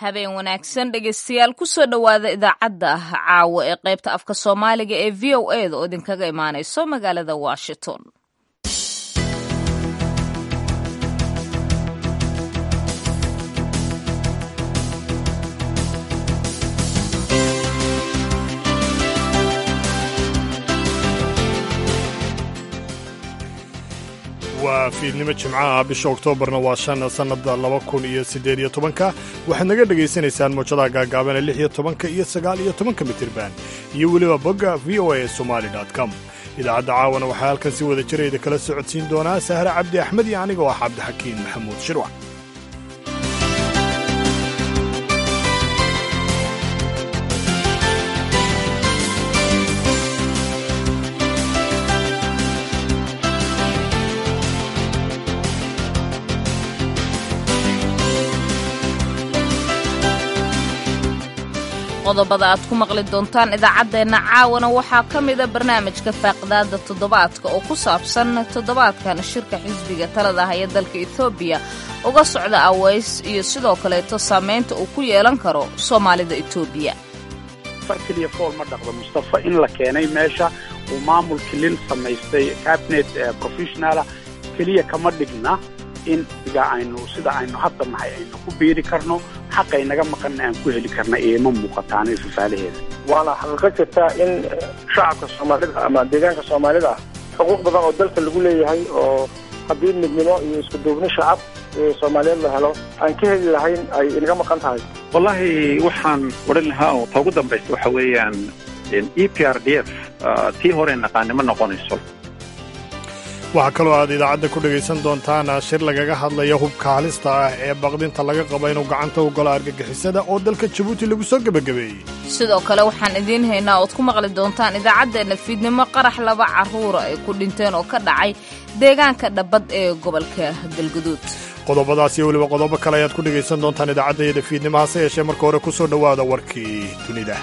habeen wanaagsan dhegaystayaal kusoo dhowaada idaacadda caawa ee qaybta afka soomaaliga ee v o e da oo idinkaga imaanayso magaalada washington waa fiidnimo jimcaha bisha oktoobarna waa shan sannada laba kun iyo siddeed iyo tobanka waxaad naga dhegaysanaysaan muujadaha gaagaaban ee lix iyo tobanka iyo sagaal iyo tobanka mitirban iyo weliba bogga v o a somali com idaacadda caawana waxaa halkan si wada jirayda kala socodsiin doonaa sahre cabdi axmed iyo aniga oo ah cabdixakiin maxamuud shirwac qodobada aad ku maqli doontaan idaacaddeenna caawana waxaa ka mida barnaamijka faaqdaada toddobaadka oo ku saabsan toddobaadkan shirka xisbiga talada haya dalka etoobiya uga socda aweys iyo sidoo kaleeto saamaynta uu ku yeelan karo soomaalida etoobiya far keliya fool ma dhaqdo mustafa in la keenay meesha uu maamul kilil samaystay cabinet professionala keliya kama dhigna in iga aynu sida aynu hadda nahay aynu ku biiri karno xaqay naga maqanna aan ku heli karna eema muuqataano ifafaalaheeda waana xaqiiqo jirta in shacabka soomaalida ama deegaanka soomaalida xuquuq badan oo dalka lagu leeyahay oo haddii midnimo iyo isku duubni shacab soomaaliyeed la helo aan ka heli lahayn ay inaga maqan tahay wallaahi waxaan odhan lahaa oo ta ugu dambaysa waxa weeyaan e p r d f tii hore naqaanimo noqonayso waxaa kaloo aad idaacadda ku dhegaysan doontaan shir lagaga hadlaya hubka halista ah ee baqdinta laga qaba inuu gacanta u galo argagixisada oo dalka jabuuti lagu soo gebagabeeyey sidoo kale waxaan idiin haynaa ood ku maqli doontaan idaacaddeenna fiidnimo qarax laba carruura ay ku dhinteen oo ka dhacay deegaanka dhabbad ee gobolka galguduud qodobadaas iyo weliba qodobo kale ayaad ku dhegaysan doontaan idaacaddayada fiidnimo hase yeeshee marka hore ku soo dhowaada warkii dunida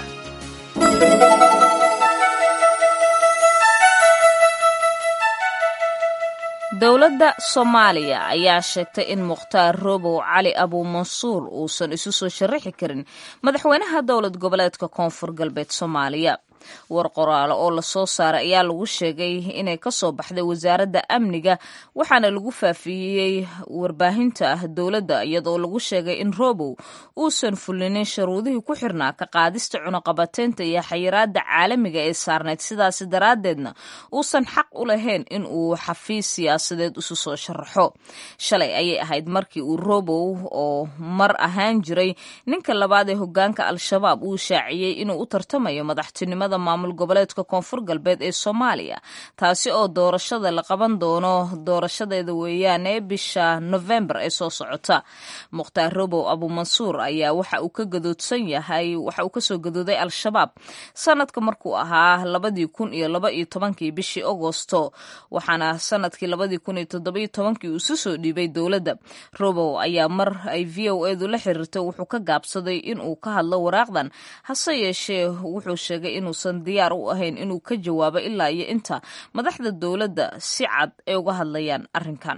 dowladda soomaaliya ayaa sheegtay in mukhtaar robow cali abuumansuur uusan isu soo sharaxi karin madaxweynaha dowlad goboleedka koonfur galbeed soomaaliya war qoraalo oo lasoo saaray ayaa lagu sheegay inay ka soo baxday wasaaradda amniga waxaana lagu faafiyey warbaahinta dowladda iyadoo lagu sheegay in robow uusan fulinin sharuudihii ku xirnaa ka qaadista cunuqabateynta iyo xayiraadda caalamiga ee saarnayd sidaasi daraaddeedna uusan xaq u lahayn in uu xafiis siyaasadeed isu soo sharaxo shalay ayay ahayd markii uu robow oo mar ahaan jiray ninka labaad ee hogaanka al-shabaab uu shaaciyey inuu u tartamayo madaxtinimada maamul goboleedka koonfur galbeed ee soomaaliya taasi oo doorashada la qaban doono doorashadeeda weeyaane bisha novembar ee soo socota mukhtaar robow abuumansuur ayaa waxa uu ka gadoodsan yahay waxa uu kasoo gadooday al-shabaab sanadka markuu ahaa labadii kun iyo laba iyo tobankii bishii agosto waxaana sanadkii labadii kun iyo toddobiyo tobankii uu isu soo dhiibay dowladda robow ayaa mar ay v o edu la xiriirtay wuxuu ka gaabsaday inuu ka hadlo waraaqdan hase yeeshee wuxuu sheegay inuu diyaar u ahayn inuu ka jawaabo ilaa iyo inta madaxda dowladda si cad ay uga hadlayaan arrinkan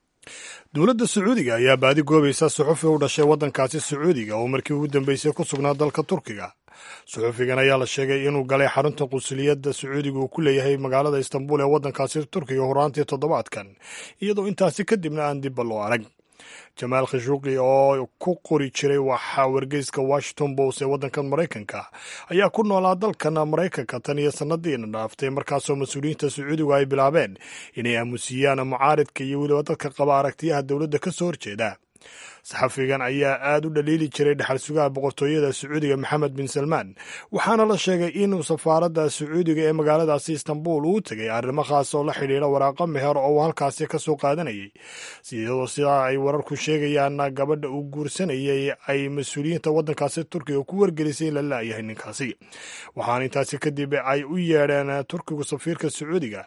dowladda sacuudiga ayaa baadi goobaysa suxufi u dhashay waddankaasi sacuudiga oo markii ugu dambeysay ku sugnaa dalka turkiga suxufigan ayaa la sheegay inuu galay xarunta qunsuliyadda sacuudiga uu ku leeyahay magaalada istanbul ee waddankaasi turkiga horaantii toddobaadkan iyadoo intaasi kadibna aan dibba loo arag jamaal khashuuqi oo ku qori jiray waxaa wargeyska washington post ee waddankan maraykanka ayaa ku noolaa dalkan maraykanka tan iyo sannadiina dhaaftay markaasoo mas-uuliyiinta sacuudigu ay bilaabeen inay aamusiyaan mucaaridka iyo weliba dadka qaba aragtiyaha dowladda ka soo horjeeda saxafigan ayaa aad u dhaliili jiray dhexal sugaha boqortooyada sacuudiga maxamed bin salmaan waxaana la sheegay inuu safaaradda sacuudiga ee magaaladaasi istanbul uu tegay arrimo khaas oo la xidhiidha waraaqo meher oo uu halkaasi ka soo qaadanayay iyadoo sidaa ay wararku sheegayaan gabadha uu guursanayay ay mas-uuliyiinta waddankaasi turkiga ku wargelisay in la laayahay ninkaasi waxaana intaasi kadib ay u yeedheen turkigu safiirka sacuudiga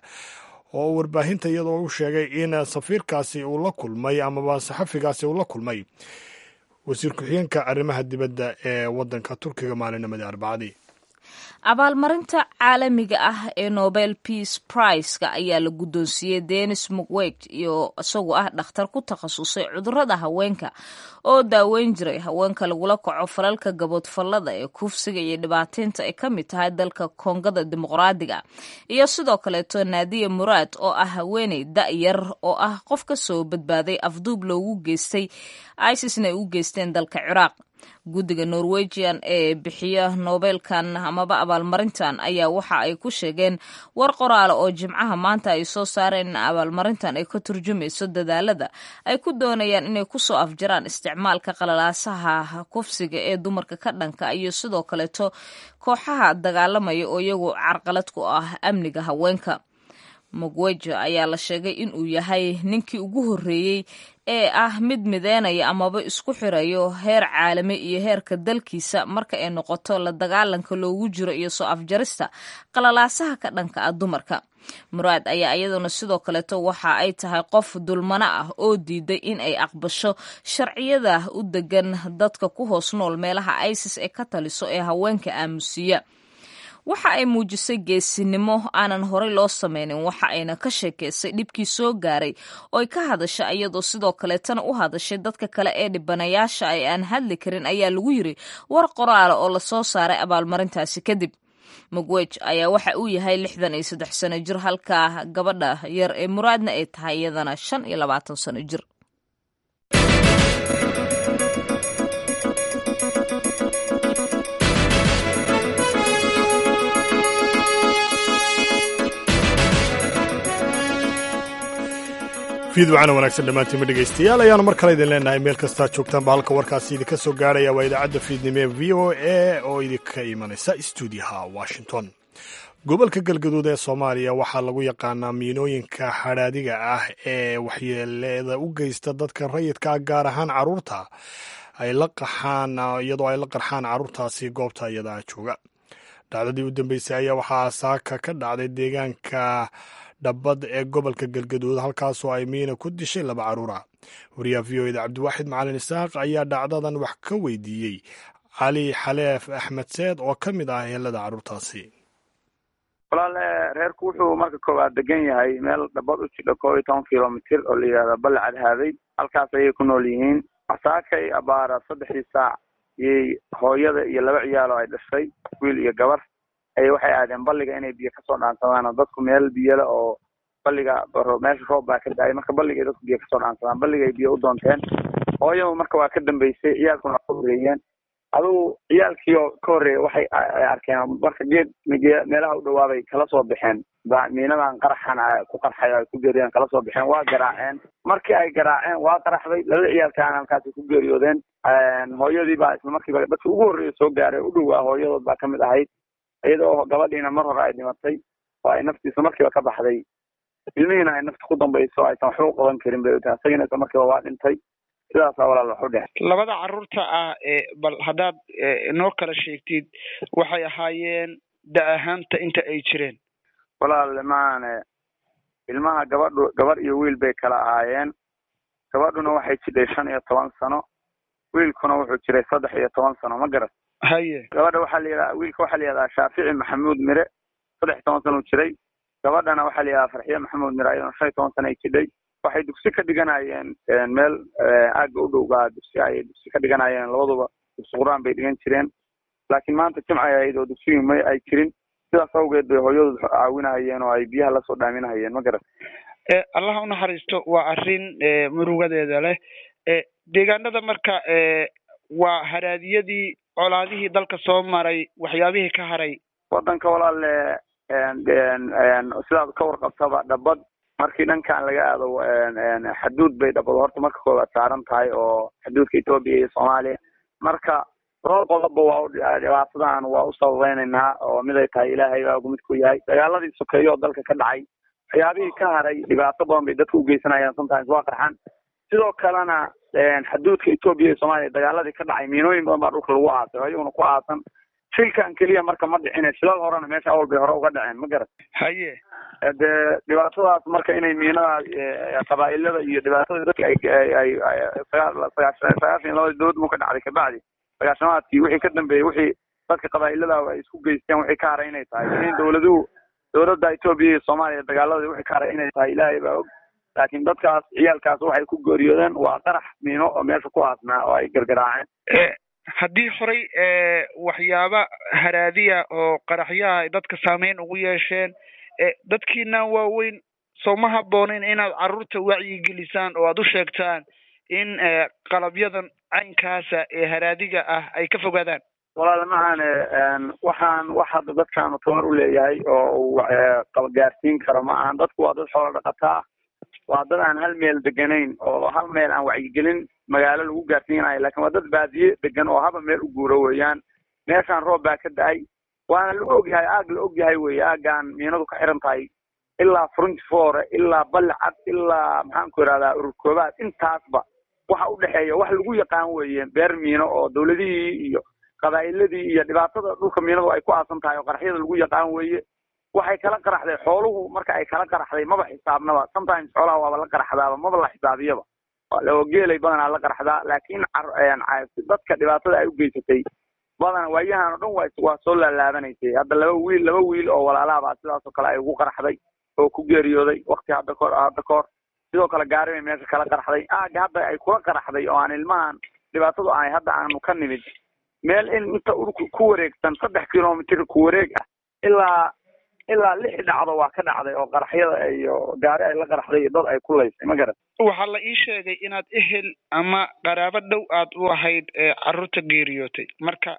oo warbaahinta iyadoo u sheegay in safiirkaasi uu la kulmay amaba saxafigaasi uu la kulmay wasiir ku-xigeenka arrimaha dibadda ee waddanka turkiga maalinimadii arbacadii abaalmarinta caalamiga ah ee nobel peace priceka ayaa la guddoonsiiyey denis mukweg iyo isagoo ah dhakhtar ku takhasusay cudurada haweenka oo daaweyn jiray haweenka lagula kaco falalka gaboodfallada ee kufsiga iyo dhibaateynta ay ka mid tahay dalka koongada dimuqraadiga iyo sidoo kaleeto naadiya muraad oo ah haweeney da-yar oo ah qof ka soo badbaaday afduub loogu geystay isisna ay u geysteen dalka ciraaq guddiga norwegian ee bixiya noobelkan amaba abaalmarintan ayaa waxa ay ku sheegeen war qoraale oo jimcaha maanta ay soo saareen in abaalmarintan ay ka turjumayso dadaalada ay ku doonayaan inay kusoo afjaraan isticmaalka qalalaasaha kufsiga ee dumarka ka dhanka iyo sidoo kaleeto kooxaha dagaalamaya oo iyagu carqalad ku ah amniga haweenka mugwejo ayaa la sheegay inuu yahay ninkii ugu horreeyey ee ah mid mideynaya amaba isku xirayo heer caalami iyo heerka dalkiisa marka ay noqoto la dagaalanka loogu jiro iyo soo afjarista qalalaasaha ka dhanka ah dumarka muraad ayaa iyaduna sidoo kaleeto waxa ay tahay qof dulmano ah oo diiday in ay aqbasho sharciyada u degan dadka ku hoos nool meelaha isis ee ka taliso ee haweenka aamusiya waxa ay muujisay geesinimo aanan horey loo sameynin waxa ayna ka sheekaysay dhibkii soo gaaray ooy ka hadasha iyadoo sidoo kaleetana u hadashay dadka kale ee dhibanayaasha ay aan hadli karin ayaa lagu yiri war qoraala oo lasoo saaray abaalmarintaasi kadib mugwej ayaa waxa uu yahay lixdan iyo saddex sano jir halka gabadha yar ee muraadna ay tahay iyadana shan iyo labaatan sano jir fiidwacana wanaagsan dhammaantiinma dhegaystayaal ayaanu mar kale idin leenahay meel kastaa joogtaanba halka warkaasi idinka soo gaarhaya waa idaacadda fiidnimo ee v o a oo idinka imanaysa stuudiyaha washington gobolka galgaduud ee soomaaliya waxaa lagu yaqaanaa miinooyinka xadhaadiga ah ee waxyeeleeda u geysta dadka rayidka ah gaar ahaan caruurta ay la qaxaan iyadoo ay la qarxaan caruurtaasi goobta iyadaa jooga dhacdadii u dambeysay ayaa waxaa saaka ka dhacday deegaanka dhabbad ee gobolka galgaduud halkaasoo ay miina ku dishay laba caruura wariyaha v o eda cabdiwaaxid macalin isaaq ayaa dhacdadan wax ka weydiiyey cali xaleef axmed seed oo ka mid ah helada caruurtaasi walaale reerku wuxuu marka koowaad degan yahay meel dhabbad u jidha koob iyo toban kilomitir oo la yidhahda balle cadhaaday halkaas ayay ku nool yihiin saakay abaara saddexdii saac iyay hooyada iyo laba ciyaalo ay dhashay wiil iyo gabar ay waxay aadeen balliga inay biyo kasoo dhaansadaan oo dadku meel biyole oo balliga meesha roob baa ka da-ay marka balligay dadku biyo kasoo dhaansadaan balligay biyo u doonteen hooyadu marka waa ka dambeysay ciyaalkuna waa ka horreeyeen adugu ciyaalkii oo ka horreeya waxay arkeen marka geed meelaha u dhawaabay kala soo baxeen ba miinadan qaraxan ku qarxay ay ku geeriyeen kala soo baxeen waa garaaceen markii ay garaaceen waa qaraxday laba ciyaalkaana halkaasi ku geeriyoodeen hooyadii baa isla markiiba dadki ugu horreeya soo gaaray u dhowaa hooyadood baa kamid ahayd iyadoo gabadhiina mar hore ay dhimatay oo ay naftiisa markiiba ka baxday ilmihiina ay nafta ku dambayso aysan waxba u qaban karin bay tahay isagina isla markiiba waa dhintay sidaasaa walaal waxu dhex labada carruurta ah ee bal haddaad noo kala sheegtid waxay ahaayeen da ahaanta inta ay jireen walaal maane ilmaha gabadhu gabar iyo wiil bay kala ahaayeen gabadhuna waxay jidhay shan iyo toban sano wiilkuna wuxuu jiray saddex iyo toban sano ma garat haye gabadha waxaa la yidhaha wiilka waxaa la yidhahdaa shaafici maxamuud mire saddex iyo toban sana u jiray gabadhana waxaa la yidhaha farxiye maxamuud mire ayadana shan iyo toban sana ay jidhay waxay dugsi ka dhiganayeen meel aagga u dhow baa dugsi ayay dugsi ka dhiganayeen labaduba dugsi qur-aan bay dhigan jireen laakiin maanta jimcay ahayd oo dugsigii may ay jirin sidaas awgeed bay hooyadood caawinahayeen oo ay biyaha lasoo dhaaminahayeen ma garat allaha unaxariisto waa arrin murugadeeda leh deegaanada marka waa haraadiyadii colaadihii dalka soo maray waxyaabihii ka haray wadanka walaale sidaad ka warqabtaba dhabbad markii dhankan laga aado xaduud bay dhabbad horta marka koowaad saaran tahay oo xaduudka etoobiya iyo soomaaliya marka dhowr qodobba waa dhibaatadan waa u sababeynaynaa oo mid ay tahay ilaahay baa mid ku yahay dagaaladii sokeeyo oo dalka ka dhacay waxyaabihii ka haray dhibaato badan bay dadka ugeysanayaan sometimes waa qarxan sidoo kalena xaduudka etoobiya iyo soomaaliya dagaaladii ka dhacay miinooyin badan baa dhulka lagu aasay oo iyaguna ku aasan shilkan keliya marka ma dhicine shilal horena meesha awal bay hore uga dhaceen ma garat haye dee dhibaatadaas marka inay miinada qabaa'ilada iyo dhibaatada dadka ay ay sagaashan labadii dowlad mu ka dhacday kabacdi sagaashamaadkii wixii ka dambeeyey wixii dadka qabaa'ilada ay isku geysteen wixii ka haray inay tahay in dowladuhu dowladda etoobiya iyo soomaaliya dagaaladii wixii ka haray inay tahay ilaahay baa og laakiin dadkaas ciyaalkaas waxay ku geeriyoodeen waa qarax miino oo meesha ku aasnaa oo ay gargaraaceen haddii horey waxyaaba haraadiya oo qaraxyaha ay dadka saameyn ugu yeesheen dadkiina waaweyn soo ma habboonin inaad carruurta wacyigelisaan oo aad u sheegtaan in qalabyadan caynkaasa ee haraadiga ah ay ka fogaadaan walaal maane waxaan wax hadda dadkaanu tamar u leeyahay oo uu gaarsiin karo ma ahan dadku waa dad xoolo dhaqataa waa dad aan hal meel deganayn oo hal meel aan wacyigelin magaalo lagu gaarsiinayo lakin waa dad baadiye degan oo haba meel u guuro weeyaan meeshaan roob baa ka da-ay waana la ogyahay aag la ogyahay wey aagaan miinadu ka xiran tahay ilaa front fore ilaa balcad ilaa maxaan ku ihahdaa ururkoobaad intaasba waxa udhexeeya wax lagu yaqaan weeye beer miino oo dawladihii iyo qabaa'iladii iyo dhibaatada dhulka miinadu ay ku aasan tahay oo qaraxyada lagu yaqaan weeye waxay kala qaraxday xooluhu marka ay kala qaraxday maba xisaabnaba sometimes xoolaha waaba la qaraxdaaba maba la xisaabiyaba oo geelay badanaa la qaraxdaa laakiin dadka dhibaatada ay u geysatay badana waayahan o dhan wa waa soo laalaabanaysay hadda laba wiil laba wiil oo walaalahabaa sidaas oo kale ay ugu qaraxday oo ku geeriyooday wakti hadda kahor hadda kahor sidoo kale gaari bay meesha kala qaraxday aaga hadda ay kula qaraxday oo aan ilmahan dhibaatadu ay hadda aanu ka nimid meel in inta urku ku wareegsan saddex kilomitr ku wareeg ah ilaa ilaa lix dhacdo waa ka dhacday oo qaraxyada iyo gaari ay la qaraxday iyo dad ay ku laysay ma garan waxaa la ii sheegay inaad ehel ama qaraabo dhow aad u ahayd carruurta geeriyootay marka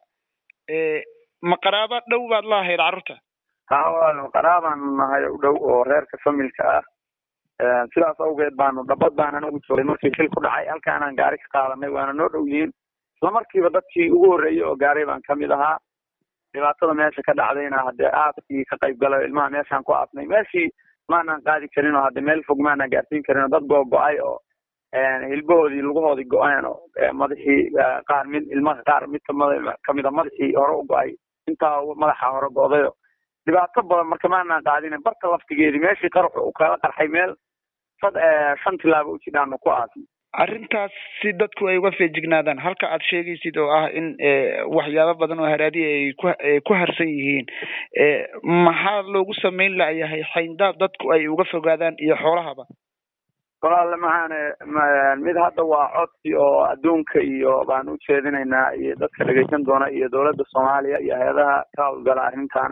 ma qaraabo dhow baad la ahayd carruurta ha walaal qaraabaan nahay u dhow oo reerka familka ah sidaas awgeed baanu dhabad baanan ugu joogay markii shil ku dhacay halkaanaan gaari ka qaadanay waana noo dhow yihiin isla markiiba dadkii ugu horreeyey oo gaaray baan kamid ahaa dhibaatada meesha ka dhacdayna haddee aaskii ka qayb galay ilmaha meeshaan ku aasnay meeshii maanaan qaadi karin oo hadde meel fog maanaan gaarsiin karin oo dad googo-ay oo hilbahoodii lugahoodii go-een oo madaxii qaar mid ilmaha qaar mid kamida madaxii hore u go-ay intaa madaxa hore go-dayo dhibaato badan marka maanaan qaadinin barka laftigeedii meeshii qarax u kala qarxay meel sad shan tilaaba u jidhaanu ku aasnay arrintaas si dadku ay uga feejignaadaan halka aad sheegaysid oo ah in waxyaabo badan oo haraadiya ay ku ku harsan yihiin maxaa loogu samayn layahay xayndaab dadku ay uga fogaadaan iyo xoolahaba walaale maxaane mid hadda waa codsi oo adduunka iyo baan u jeedinaynaa iyo dadka dhegeysan doona iyo dowladda soomaaliya iyo hay-adaha ka hawlgala arrintan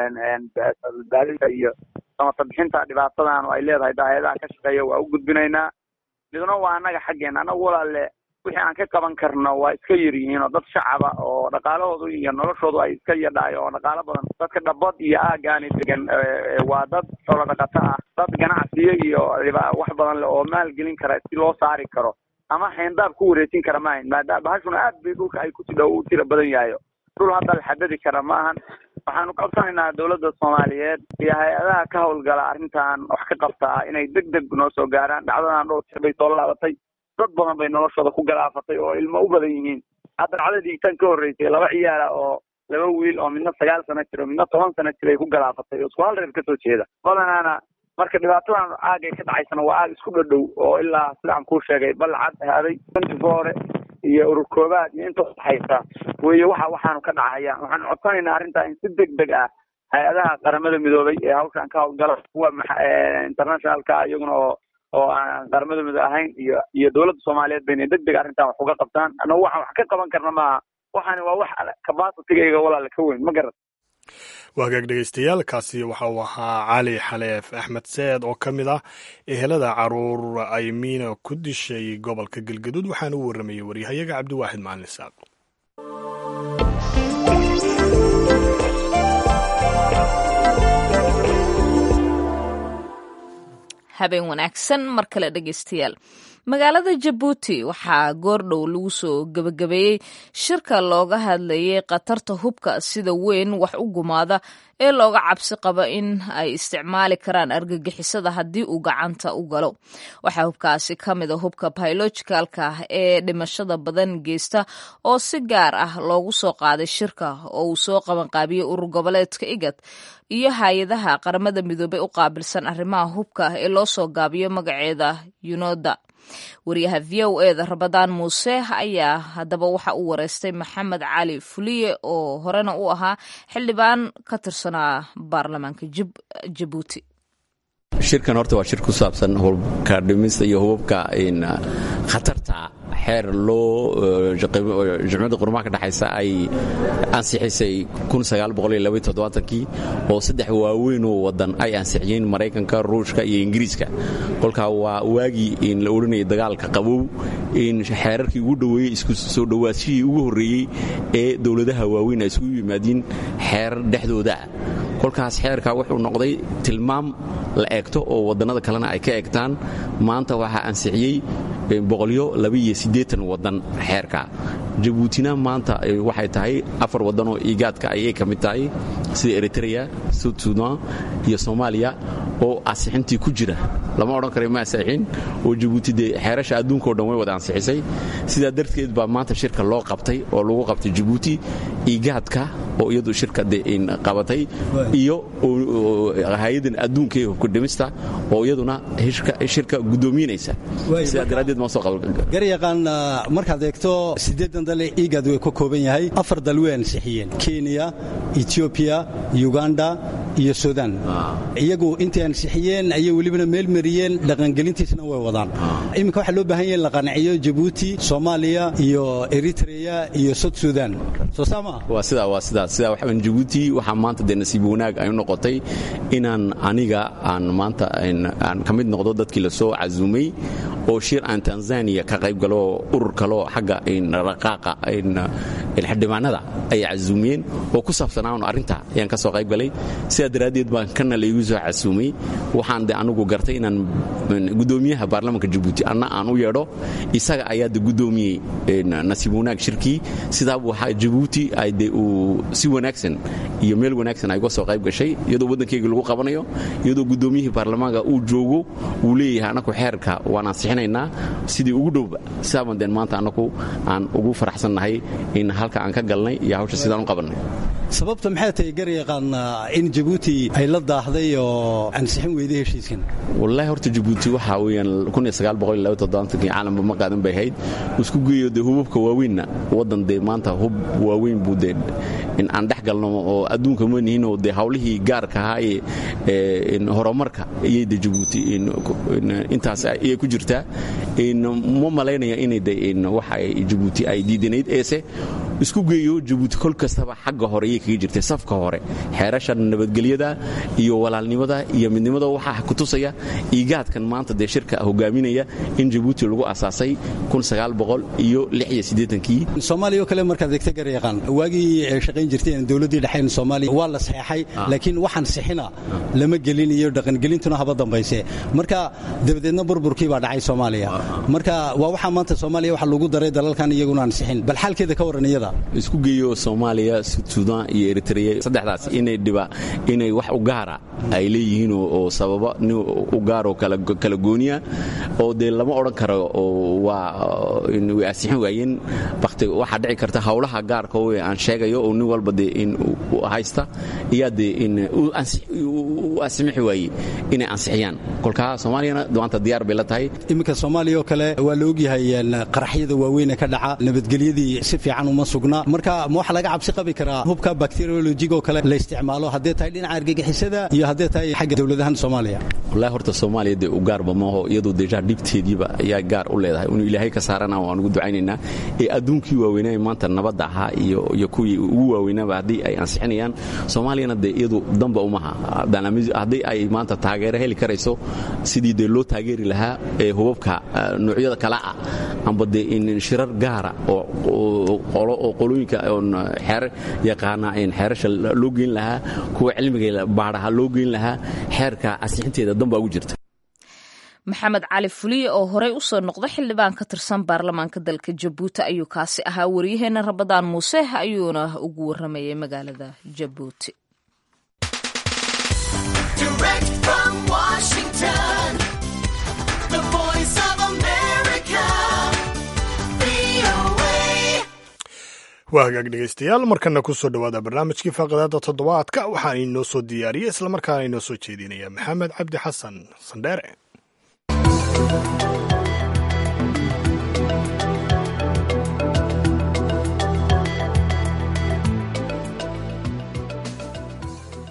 badbaadinta iyo samata bixinta dhibaatadan oo ay leedahay da hay-adaha ka shaqeeya waa u gudbinaynaa midna waa annaga xaggeena annaga walaale wixii aan ka qaban karno waa iska yar yihiin oo dad shacaba oo dhaqaalahoodu iyo noloshoodu ay iska yadhaayo oo dhaqaalo badan dadka dhabad iyo aagaani degan waa dad xoolo dhaqato ah dad ganacsiyo iyo wax badan le oo maalgelin kara si loo saari karo ama xeendaab ku wareejin kara maahan maadaama bahashuna aad bay dhulka ay kusi dhow u tira badan yahayo dhul hadda la xadadi kara maahan waxaanu codsanaynaa dowladda soomaaliyeed iyo hay-adaha ka hawlgala arrintan wax ka qabtaa inay deg deg noo soo gaaraan dhacdadan dhowr jeer bay soo laabatay dad badan bay noloshooda ku galaafatay oo ilmo u badan yihiin hadda dhacdadii tan ka horreysay laba ciyaala oo laba wiil oo midna sagaal sano jiro midna toban sano jir ay ku galaafatay oo isku hal reer kasoo jeeda badanaana marka dhibaatadan aagay ka dhacaysana waa aag isku dhadhow oo ilaa sidaan kuu sheegay balcad haaday antifoore iyo urur koobaad iyo inta udhaxaysa weye waxa waxaanu ka dhacaya waxaanu codsanaynaa arrintaa in si deg deg ah hay-adaha qaramada midoobay ee hawshan ka hawlgala kuwa internationalka iyaguna oo oo aan qaramada midoobe ahayn iyo iyo dowladda soomaaliyeed bayna deg deg arrintan wax uga qabtaan annagu waxaan wax ka qaban karna maaha waxaani waa wax capacitigayga walaala ka weyn ma garat waagaag dhegeystayaal kaasi waxa uu ahaa cali xaleef axmed seed oo ka mid ah ehelada caruur ay miina ku dishay gobolka galgaduud waxaana u warramayey waryahayaga cabdiwaaxid macalin isaaq habeen wanaagsan mar kale dhegeystayaal magaalada jabuuti waxaa goordhow lagu soo gebagabeeyey shirka looga hadlayay khatarta hubka sida weyn wax u gumaada ee looga cabsi qabo in ay isticmaali karaan argagixisada haddii uu gacanta u galo waxaa hubkaasi ka mid a hubka biologicalka ee dhimashada badan geysta oo si gaar ah loogu soo qaaday shirka oo uu soo qabanqaabiyey urur goboleedka igad iyo hay-adaha qaramada midoobey u qaabilsan arrimaha hubka ee loo soo gaabiyo magaceeda yunoda wariyaha v o eda rabadaan muuse ayaa haddaba waxa uu wareystay maxamed cali fuliye oo horena u ahaa xildhibaan ka tirsanaa baarlamaanka jabuuti shirkan horta waa shir ku saabsan hubka dhimista iyo hubabka khatarta xeer loo jumciyadda qurumaha ka dhexaysa ay ansixisay kii oo saddex waaweynoo wadan ay ansixiyeen maraykanka ruushka iyo ingiriiska kolkaa waa waagii in la odhanayay dagaalka qabow in xeerarkii ugu dhoweeyey isku soo dhowaashihii ugu horreeyey ee dowladaha waaweyn ay isugu yimaadiin xeerar dhexdoodaa kolkaas xeerka wuxuu noqday tilmaam la eegto oo wadannada kalena ay ka eegtaan maanta waxaa ansixiyey wadan xeerka jabuutina maanta waxay tahay afar wadanoo igaadka ayay ka mid tahay sida eritrea sud sudan iyo soomaaliya oo ansixintii ku jira lama odhan kara ma ansixin oo jabuuti dee xeerasha adduunka o dhan way wada ansixisay sidaa darteed baa maanta shirka loo qabtay oo lagu qabtay jabuuti igaadka oo iyadu shirka de qabatay iyo hay-adan adduunka ee hubka dhimista oo iyaduna shirka guddoominaysa sidaa daraaddeed maa soo garyaqaan markaad eegto siddeedan dale igaad way ka kooban yahay afar dal way ansixiyeen kenya etoobiya uganda iyo sudan iyagu intay ansixiyeen ayay welibana meel mariyeen dhaqangelintiisna way wadaan iminka waxaa loo baahan yaha in la qanciyo jabuuti soomaaliya iyo eritrea iyo sud sudan soo saama waa sidaa waa sidaa sidaa waxaan jabuuti waxaa maanta dee nasiib wanaag ay u noqotay inaan aniga aan maanta aan ka mid noqdo dadkii la soo casuumay oo shir aan tanzania ka qayb galo urur kaloo xagga raqaaqa xildhibaanada ay casuumiyeen oo ku saabsanaan arrinta ayaan ka soo qayb galay sidaa daraaddeed baan kana laygu soo casuumay waxaan de anugu gartay inaan guddoomiyaha baarlamaanka jabuuti anna aan u yeedho isaga ayaa de guddoomiyey nasiib wanaag shirkii sidaa waxaa jabuuti ay de uu si wanaagsan iyo meel wanaagsan ay uga soo qayb gashay iyadoo waddankeyga lagu qabanayo iyadoo guddoomiyihii baarlamaanka uu joogo uu leeyahay annaku xeerka waan ansixinaynaa sidii ugu dhowba sidaaban deen maanta annaku aan ugu faraxsannahay in halka aan ka galnay iyo hawsha sidaan u qabannay sababta maxay tahay garyaqaan in jabuuti ay la daahday oo ansixin weyday heshiiskan wallaahi horta jabuuti waxaa weeyaan kii caalamka ma qaadan bay ahayd isku geeyo dee hubabka waaweynna waddan dee maanta hub waaweyn buu dee in aan dhex galno oo adduunka ma nihinoo dee hawlihii gaarka ahaa ee horumarka iyay de jabuuti intaas ayay ku jirtaa ma malaynaya inay de waxa jabuuti ay diidanayd eese isku geeyo jabuuti kol kastaba xagga hore ayay kaga jirtay safka hore xeerasha nabadgelyada iyo walaalnimada iyo midnimada waxaa kutusaya igaadkan maanta dee shirka hogaaminaya in jabuuti lagu asaasay iyo kii soomaaliya oo kale markaad egta garyaqaan waagii shaqayn jirteen dowladdii dhexayn soomaaliya waa la saxeexay laakiin waxaan sixina lama gelin iyo dhaqangelintuna haba dambayse marka dabadeedna burburkii baa dhacay soomaaliya marka waa waxaa maanta soomaaliya waxa lagu daray dalalkan iyaguna aan sixin bal xaalkeeda ka warran iyada isku geeyo soomaaliya sudan iyo eritrea saddexdaas inay dhiba inay wax u gaara ay leeyihiin oo sababa nin u gaaroo kala gooniya oo dee lama odhan karo waa way ansixin waayeen bakti waxaa dhici karta hawlaha gaarka we aan sheegayo oo nin walba dee in haysta iyaa dee in u ansixi waaye inay ansixiyaan kolkaa soomaaliyana maanta diyaar bay la tahay iminka soomaaliya oo kale waa la ogyahay qaraxyada waaweyn ee ka dhaca nabadgelyadii si fiican uma sugna marka ma waxa laga cabsi qabi karaa hubka bakteriolojiga oo kale la isticmaalo haddee tahay dhinaca argagixisada iyo haddee tahay xagga dowladahan soomaaliya wallahi horta soomaaliya dee u gaarba maaho iyadoo deja dhibteediiba ayaa gaar u leedahay inuu ilaahay ka saarana waan ugu ducaynaynaa ee adduunkii waaweynaa maanta nabadda ahaa iyo kuwii ugu waaweynaaba haddii ay ansixinayaan soomaaliyana dee iyadu damba umaha haddii ay maanta taageero heli karayso sidii dee loo taageeri lahaa ee hubabka noocyada kale ah amba dee in shirar gaara oo qolooyinka xeer yaqaana xeerasha loo geyn lahaa kuwa cilmiga baadhaha loo geyn lahaa xeerka ansixinteeda dambaa ugu jirta maxamed cali fuliye oo horey u soo noqda xildhibaan ka tirsan baarlamaanka dalka jabuuti ayuu kaasi ahaa waryaheena rabadaan muuse ayuuna ugu waramayay magaalada jabuuti waa hagaag dhegaystayaal markana ku soo dhowaada barnaamijkii faaqadaada toddobaadka waxaan inoo soo diyaariyey islamarkaana inoo soo jeedinaya maxamed cabdi xasan sandheere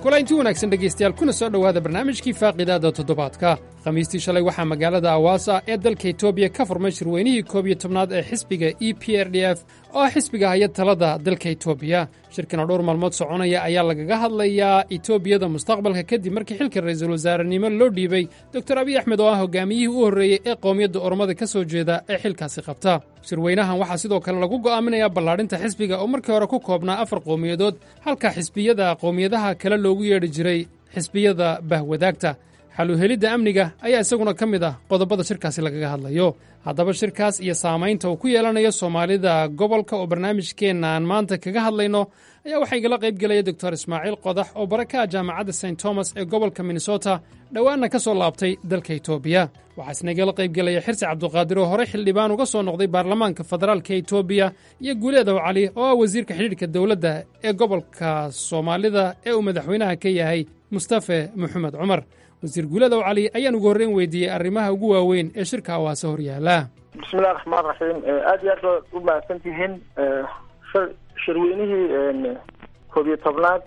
kulanti wanaagsan dhegaystayaal kuna soo dhowaada barnaamijkii faaqidaada toddobaadka khamiistii shalay waxaa magaalada awaasa ee dalka etoobiya ka furmay shirweynihii koob iyo tobnaad ee xisbiga e p r d f oo ah xisbiga haya talada dalka etoobiya shirkan oo dhowr maalmood soconaya ayaa lagaga hadlayaa etoobiyada mustaqbalka kadib markii xilka ra'iisul wasaarenimo loo dhiibay doktor abiy axmed oo ah hogaamiyihii u horreeyey ee qowmiyadda oromada ka soo jeeda ee xilkaasi qabta shirweynahan waxaa sidoo kale lagu go'aaminayaa ballaadhinta xisbiga oo markii hore ku koobnaa afar qowmiyadood halka xisbiyada qowmiyadaha kale loogu yeedhi jiray xisbiyada bahwadaagta xaluhelidda amniga ayaa isaguna ka mid ah qodobada shirkaasi lagaga hadlayo haddaba shirkaas iyo saamaynta uu ku yeelanayo soomaalida gobolka oo barnaamijkeenna aan maanta kaga hadlayno ayaa waxaa igala qayb gelaya doctor ismaaciil qodax oo bara ka ah jaamacadda st thomas ee gobolka minnesota dhowaanna ka soo laabtay dalka etoobiya waxaa isna igala qayb gelaya xirsi cabduqaadir oo horey xildhibaan uga soo noqday baarlamaanka federaalka etoobiya iyo guuleedow cali oo ah wasiirka xidhiidhka dowladda ee gobolka soomaalida ee uu madaxweynaha ka yahay mustafe maxamed cumar wasiir guuladow cali ayaan ugu horreyn weydiiyey arrimaha ugu waaweyn ee shirka awaase hor yaala bismillahi raxmaan raxiim aad iyo aad baad u mahadsan tihiin shirweynihii koob iyo tobnaad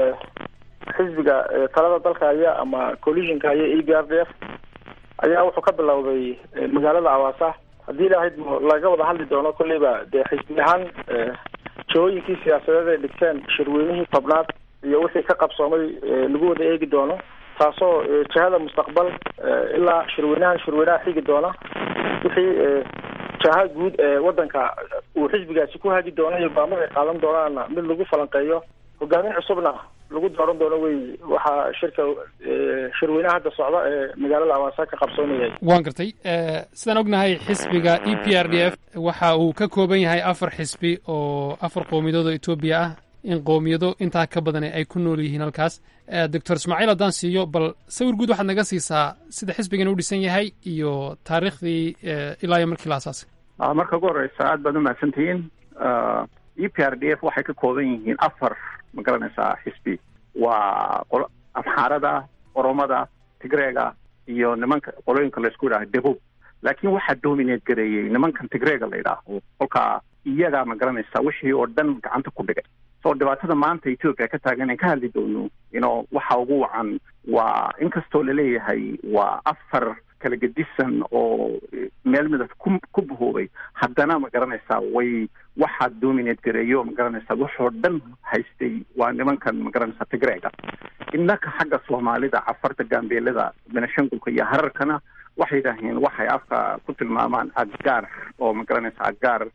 xisbiga talada dalka haya ama coalitionka haya e b r d f ayaa wuxuu ka bilowday magaalada awaasa haddii ilaahayd laga wada hadli doono kolleyba dee xisbi ahaan jahooyinkii siyaasadeed ay dhigteen shirweynihii tobnaad iyo wixii ka qabsoomay lagu wada eegi doono taasoo jihada mustaqbal ilaa shirweynahan shirweynaha xigi doona wixii jaha guud ee wadanka uu xisbigaasi ku hagi doono iyo go'aamada ay qaadan doonaana mid lagu falanqeeyo hogaamin cusubna lagu dooran doono wey waxaa shirka shirweynaha hadda socda ee magaalada awaasa ka qabsoonayay waan gartay sidaan ognahay xisbiga e p r d f waxa uu ka kooban yahay afar xisbi oo afar qowmiyadood oo etoobiya ah in qowmiyado intaa ka badane ay ku nool yihiin halkaas doctor ismaaciil haddaan siiyo bal sawir guud waxaad naga siisaa sida xisbigan u dhisan yahay iyo taariikhdii ilaa iyo markii la asaasay marka ugu horeysa aad baad umahadsan tihiin e p r d f waxay ka kooban yihiin afar ma garanaysaa xisbi waa qolo amxaarada oromada tigreega iyo nimanka qolooyinka laysku yidhaha debub laakiin waxaa dominate gareeyey nimankan tigreega la yidhaaho kolkaa iyagaa ma garanaysaa wixii oo dhan gacanta ku dhigay so dhibaatada maanta etoobiya ka taagan aan ka hadli doono ino waxa ugu wacan waa inkastoo laleeyahay waa afar kala gedisan oo meel midab ku ku bahoobay haddana ma garanaysaa way waxaa dominate gareeyo ma garanaysaa waxoo dhan haystay waa nimankan ma garanaysaa tigreega innaka xagga soomaalida cafarta gaambeelada benashangulka iyo hararkana waxay yidhaaheen waxay afka ku tilmaamaan aggaar oo ma garanaysaa aggaar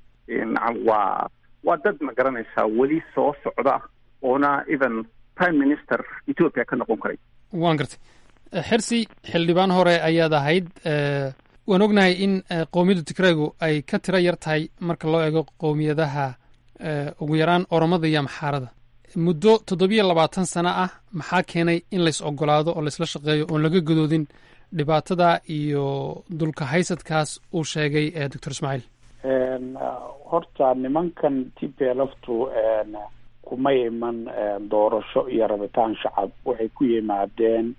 waa waa dad ma garanaysaa weli soo socda oona even prime minister ethoopia ka noqon karay waan gartay xirsi xildhibaan hore ayaad ahayd waan ognahay in qowmiyadda tigreegu ay ka tiro yar tahay marka loo eego qowmiyadaha ugu yaraan oromada iyo amxaarada muddo toddobiyo labaatan sano ah maxaa keenay in lays ogolaado oo laysla shaqeeyo oon laga gadoodin dhibaatada iyo dulka haysadkaas uu sheegay doctor ismaaciil horta nimankan t p lftu kuma iman doorasho iyo rabitaan shacab waxay ku yimaadeen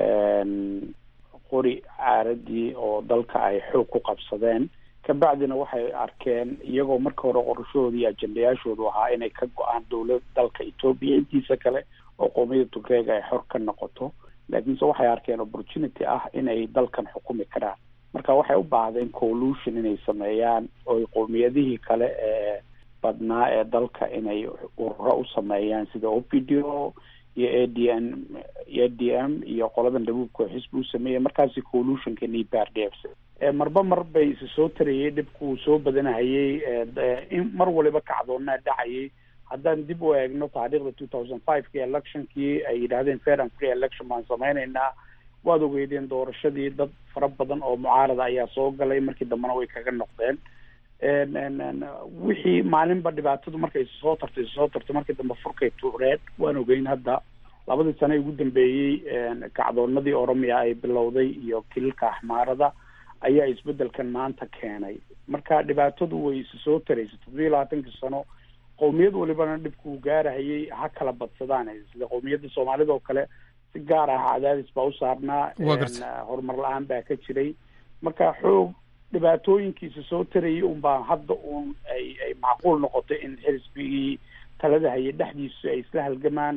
qori caaradii oo dalka ay xoog ku qabsadeen kabacdina waxay arkeen iyagoo marka hore qorashahoodii iyo ajendayaashoodu ahaa inay ka go-aan dowlad dalka etoobiya intiisa kale oo qoomiyada tugreega ay xor ka noqoto laakiinse waxay arkeen opportunity ah inay dalkan xukumi karaan marka waxay u baahdeen collution inay sameeyaan oy qowmiyadihii kale ee badnaa ee dalka inay ururo u sameeyaan sida o p d o iyo a d n a d m iyo qoladan dhabuubka xisbi u sameeyay markaasi collutionka e p r d f marba mar bay isi soo tarayay dhibku soo badanahayay in mar waliba kacdoonaa dhacayay haddaan dib u eegno taariikhda two thousand five ki electionkii ay yidhahdeen fair and free election baan sameyneynaa waad ogeydeen doorashadii dad fara badan oo mucaarada ayaa soo galay markii dambena way kaga noqdeen wixii maalinba dhibaatadu markay soo tartay soo tartay markii dambe furkay tuureed waan ogeyn hadda labadii sane ugu dambeeyey kacdoonadii oromiya ay bilowday iyo kililka axmaarada ayaa isbedelkan maanta keenay marka dhibaatadu way isi soo taraysay toddobiyo labaatankii sano qowmiyad walibana dhibkuu gaarahayay ha kala badsadaan sida qowmiyadda soomaalida oo kale si gaar ah cadaadis baa u saarnaa horumar la-aan baa ka jiray marka xoog dhibaatooyinkiisa soo tarayay unbaa hadda uun ay ay macquul noqotay in xisbigii talada hayay dhexdiisu ay isla halgamaan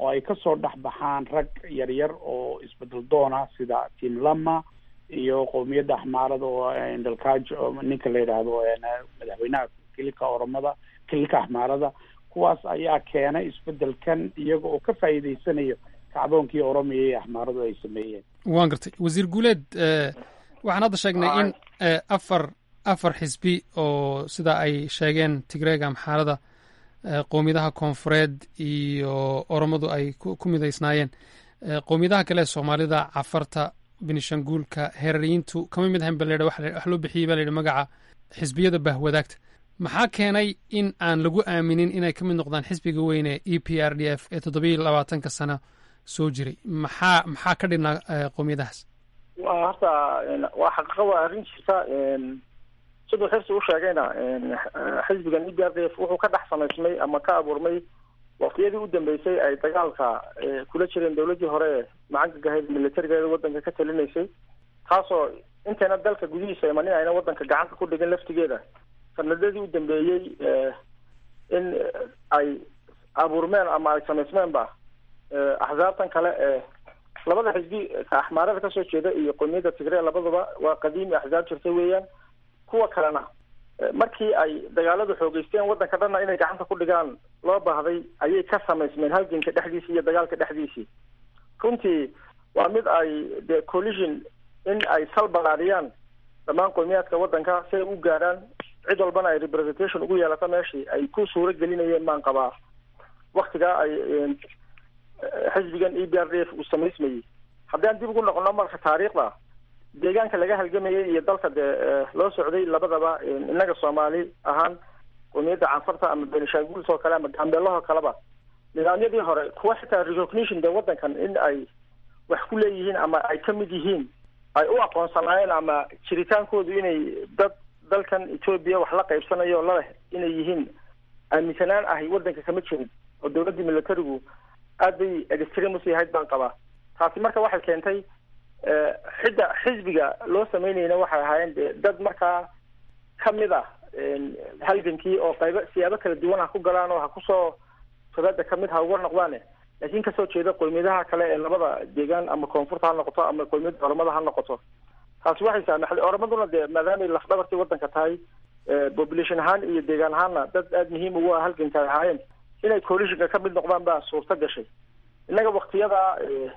oo ay kasoo dhex baxaan rag yaryar oo isbedel doona sida tim lama iyo qowmiyadda axmaarada oo dalkaajo ninka la yidhaahdo madaxweynaha kililka oromada kililka axmaarada kuwaas ayaa keenay isbedelkan iyaga oo ka faa'iideysanayo kacdoonkii oromiya iyo axmaaradu ay sameeyeen waan gartay wasiir guuleed waxaan hadda sheegnay in afar afar xisbi oo sida ay sheegeen tigreega amxaarada qowmiyadaha koonfureed iyo oromadu ay ku midaysnaayeen qowmiyadaha kale ee soomaalida cafarta benishanguulka heerariyiintu kama mid ahayn ba la wax loo bixiyey ba la yidhi magaca xisbiyada bahwadaagta maxaa keenay in aan lagu aaminin inay ka mid noqdaan xisbiga weyne e p r d f ee toddobiyo labaatanka sano soo jiray maxaa maxaa ka dhinaa qowmiyadahaas wa horta waa xaqiiqa waa arrin jirta siduu xirsi u sheegayna xisbigan e p r d f wuxuu ka dhex samaysmay ama ka abuurmay waqtiyadii u dambeysay ay dagaalka kula jireen dawladdii hore ee macangaga militarigeeda waddanka ka talinaysay taasoo intayna dalka gudihiisa imanin ayna waddanka gacanta ku dhigin laftigeeda sanadadii u dambeeyey in ay abuurmeen ama ay samaysmeenba axsaabtan kale ee labada xisbi ka axmaarada kasoo jeeda iyo qowmiyadda tigre labaduba waa qadiimi axsaab jirta weeyaan kuwa kalena markii ay dagaaladu xoogeysteen waddanka dhanna inay gacanta ku dhigaan loo baahday ayay ka samaysmeen halganka dhexdiisii iyo dagaalka dhexdiisii runtii waa mid ay de collision in ay sal balaadhiyaan dhammaan qowmiyaadka waddanka si ay u gaadhaan cid walbana ay representation ugu yeelato meeshii ay ku suuro gelinayeen baan qabaa waktigaa ay xisbigan e b r d f uu samaysmayey haddaan dib ugu noqono marka taariikhda deegaanka laga halgamayay iyo dalka dee loo socday labadaba innaga soomaali ahaan qowmiyadda canfarta ama benishanguls oo kale ama gambeelahoo kaleba nidaamyadii hore kuwa xitaa recognition dee waddankan in ay wax ku leeyihiin ama ay ka mid yihiin ay u aqoonsanaayeen ama jiritaankoodu inay dad dalkan etoobiya wax la qaybsanayo o laleh inay yihiin aaminsanaan ahi waddanka kama jirin oo dawladdii militarigu aad bay extremus yahayd baan qabaa taasi marka waxay keentay xidda xisbiga loo samaynayna waxay ahaayeen de dad markaa kamid ah halgankii oo qaybo siyaabo kala duwan ha ku galaan oo ha kusoo tobada kamid ha uga noqdaane laakiin kasoo jeeda qowmiyadaha kale ee labada deegaan ama koonfurta ha noqoto ama qowmiyadda oromada ha noqoto taasi waxay saamaxday oromaduna dee maadaamay lafdhabartii waddanka tahay population ahaan iyo deegaan ahaanna dad aada muhiim ugu ah halganka ay ahaayeen inay coalitionka ka mid noqdaan baa suurta gashay innaga waktiyada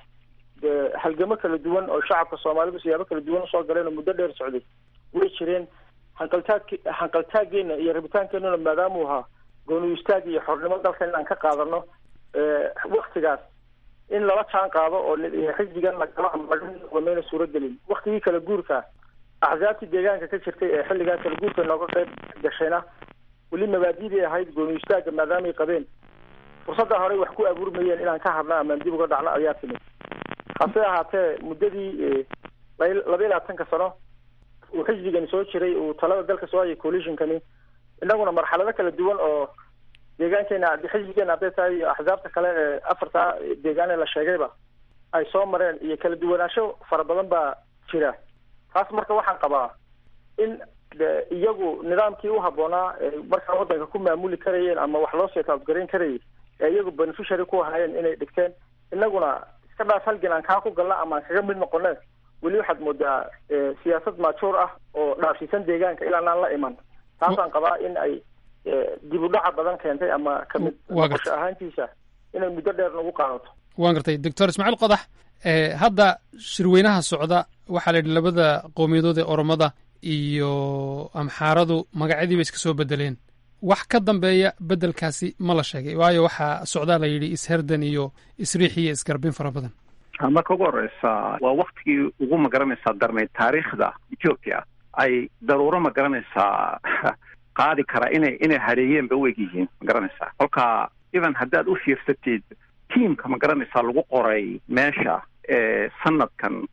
dee halgamo kala duwan oo shacabka soomaalidu siyaabo kala duwan usoo galeen oo muddo dheer socday way jireen hanqaltaag hanqaltaageena iyo rabitaankeenuna maadaamuu ahaa gooni istaag iyo xornimo dalka in aan ka qaadano waktigaas in lala jaan qaado oo xisbigan lagalo ama laga noqdo mayna suuragelin waktigii kala guurka axsaabtii deegaanka ka jirtay ee xilligaa kala guurka nooga qayb gashayna weli mabaadidii ahayd gooni istaaga maadaamay qabeen fursadda horey wax ku abuurmayeen inaan ka hadna amaan dib uga dhacno ayaa timid hase ahaatee muddadii laba iyo labaatanka sano uu xisbigani soo jiray uu talada dalka soo hayay coalitionkani innaguna marxalado kala duwan oo deegaankeena xisbigeena hadday tahay iyo axsaabta kale ee afarta deegaan ee la sheegayba ay soo mareen iyo kala duwanaansho fara badan baa jira taas marka waxaan qabaa in de iyagu nidaamkii u habboonaa markaa waddanka ku maamuli karayeen ama wax loo seetaabgarayn karayay ee iyagu beneficiary ku ahaayeen inay dhigteen innaguna iska dhaaf halgan aan kaa ku galna ama aan kaga mid noqone weli waxaad moodaa siyaasad maajuur ah oo dhaafsiisan deegaanka ilaa aan la iman taasaan qabaa in ay dib u dhaca badan keentay ama kamid noqosho ahaantiisa inay muddo dheer nagu qaadato waan gartay doctor ismaaciil qodax hadda shirweynaha socda waxaa la yidhi labada qowmiyadood ee oromada iyo amxaaradu magacyadii bay iska soo bedeleen wax ka dambeeya bedelkaasi ma la sheegay waayo waxaa socdaa la yidhi isherdan iyo isriix iyo isgarbin fara badan marka ugu horeysa waa waktigii ugu magaranaysaa darnayd taariikhda ethiopia ay daruuro magaranaysaa qaadi kara inay inay hareeyeen ba u eg yihiin magaranaysaa kolka even haddaad u fiirsatid tiamka magaranaysaa lagu qoray meesha ee sanadkan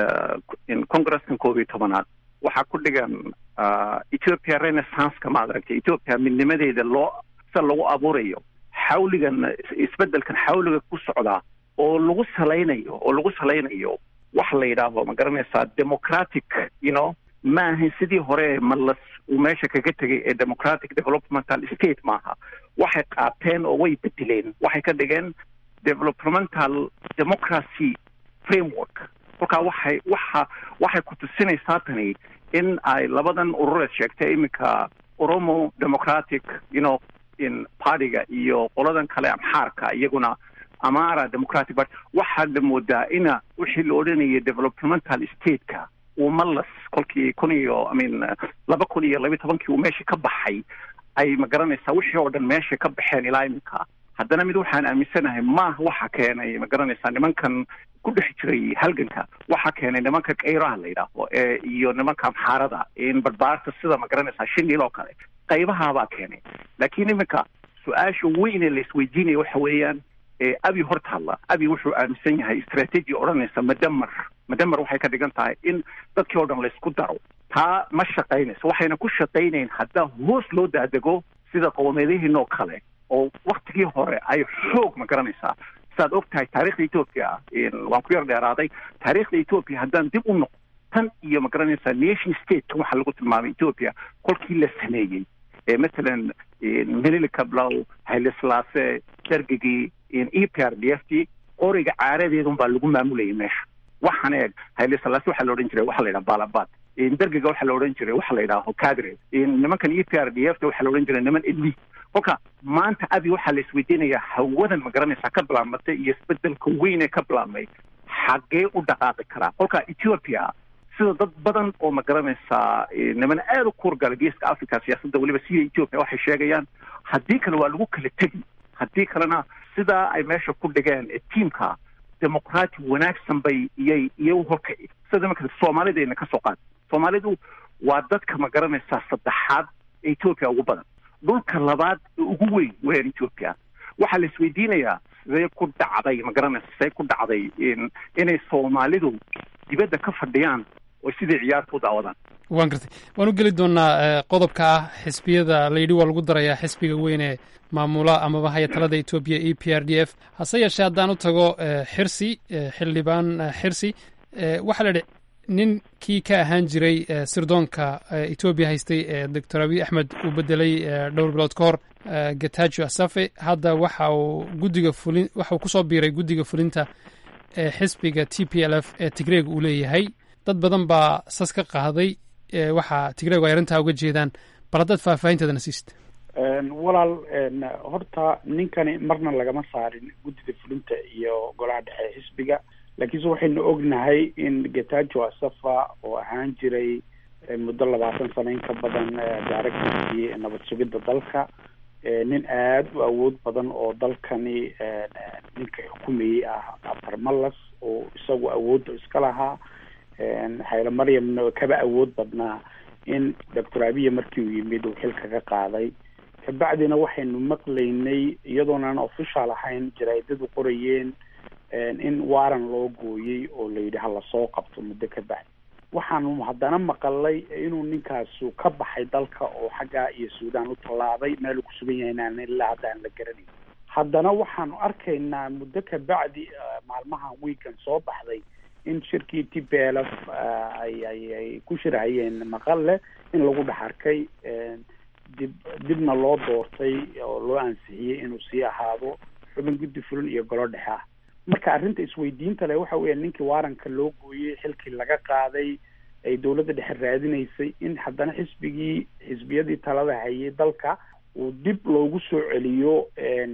congreskan koob iyo tobanaad waxaa ku dhigan ethiopia renaissanceka maad aragtay ethiopia midnimadeeda loo sida lagu abuurayo xawligan isbedelkan xawliga ku socdaa oo lagu salaynayo oo lagu salaynayo wax la yidhaahdo ma garanaysaa democratic you know ma ahayn sidii hore malas uu meesha kaga tegay ee democratic developmental state maaha waxay qaateen oo way bedeleen waxay ka dhigeen developmental democracy framework kolkaa waxay waxa waxay ku tusinaysaa tani in ay labadan urureed sheegtay iminka oromo democratic you know in partyga iyo qoladan kale amxaarka iyaguna amara democratic party waxaad moodaa ina wixii la odhanayay developmental stateka uu malas kolkii kun iyo i mean laba kun iyo labiyi tobankii uu meesha ka baxay ay ma garanaysaa wixii oo dhan meesha ka baxeen ilaa iminka haddana mid waxaan aaminsanahay maaha waxa keenay ma garanaysaa nimankan ku dhex jiray halganka waxa keenay nimanka kayraha la yidhaaho ee iyo nimanka amxaarada in barbaarta sida ma garanaysaa shinil oo kale qaybahaabaa keenay laakiin iminka su-aasha weyn ee la isweydiinaya waxa weeyaan abi horta hadla abi wuxuu aaminsan yahay istrateji odhanaysa madamar madamar waxay ka dhigan tahay in dadkii oo dhan laysku daro taa ma shaqaynayso waxayna ku shaqaynayn haddaa hoos loo daadego sida qowmeedihiin oo kale oo waktigii hore ay xoog ma garanaysaa sidaad og tahay taarikhda ethoopia waan ku yar dheeraaday taarikhda ethoopia haddaan dib u noqo tan iyo ma garanaysaa nation state waxaa lagu tilmaamay ethoopia kolkii la sameeyey ee matalan melilika blow hayle-slaase dargigii e p r d f t qoriga caaradeedun baa lagu maamulayay meesha waxaan eeg hayle-slaase waxaa la odhan jiray waxaa la yidhaha balabad dargiga waxaa la odhan jiray waxaa la yidhaha hocadre nimankan e p r d f t waxaa la odhan jiray niman elite kolka maanta abi waxaa la isweydiinayaa hawadan ma garanaysaa ka bilaabmatay iyo isbedelka weyn ee ka bilaabmay xaggee u dhaqaaqi karaa kolka ethiopia sida dad badan oo ma garanaysaa niman aada u kuurgala geeska africa siyaasadda weliba sida ethiopia waxay sheegayaan haddii kale waa lagu kala tegi haddii kalena sidaa ay meesha ku dhigeen ee tiamka demoqraati wanaagsan bay iyay iyo horkaci sida imanka soomaalidayna ka soo qaad soomaalidu waa dadka ma garanaysaa saddexaad ee ethiopia ugu badan dhulka labaad ee ugu weyn weeyaan ethiopia waxaa la isweydiinayaa sidee ku dhacday ma garanaysa sidee ku dhacday inay soomaalidu dibadda ka fadhiyaan oo sidai ciyaarta u daawadaan waan gartay waan u geli doonaa qodobka ah xisbiyada la yidhi waa lagu darayaa xisbiga weyn ee maamula amaba haya talada etoobiya e p r d f hase yeeshee haddaan u tago xirsi xildhibaan xirsi waxaa la yidhi ninkii ka ahaan jiray sirdoonka etoobiya haystay ee doctor abiy axmed uu bedelay dhowr bilood ka hor getajo asafe hadda waxa uu guddiga fulin waxa uu kusoo biiray guddiga fulinta ee xisbiga t p l f ee tigreeg uu leeyahay dad badan baa sas ka qaaday waxaa tigreegu ay arrintaa uga jeedaan bal haddaad faahfaahinteedana siista walaal horta ninkani marna lagama saarin guddida fulinta iyo golaha dhexe xisbiga laakiinse waxaynu ognahay in getajo asafa oo ahaan jiray muddo labaatan sano in ka badan directorkii nabad sugidda dalka nin aada u awood badan oo dalkani ninka xukumayey ah abarmalas oo isagu awoodda iska lahaa xayla maryamna kaba awood badnaa in doctor abiya markii uu yimid uu xilka ka qaaday kabacdina waxaynu maqlaynay iyadoonan official ahayn jaraadadu qorayeen in waran loo gooyey oo la yidhi hala soo qabto muddo ka bacdi waxaanu haddana maqalay inuu ninkaasu ka baxay dalka oo xaggaa iyo suudaan u tallaabay meel uu ku sugan yahay inaan ilaa hadda aan la garanayn haddana waxaanu arkaynaa muddo ka bacdi maalmahan weekan soo baxday in shirkii t p l f ay ay ay ku shirhayeen maqalle in lagu dhex arkay dib dibna loo doortay oo loo ansixiyey inuu sii ahaado xubin guddi fulin iyo golo dhexe ah marka arrinta isweydiinta leh waxa weeya ninkii waaranka loo gooyey xilkii laga qaaday ay dowladda dhexe raadinaysay in haddana xisbigii xisbiyadii talada hayay dalka uu dib loogu soo celiyo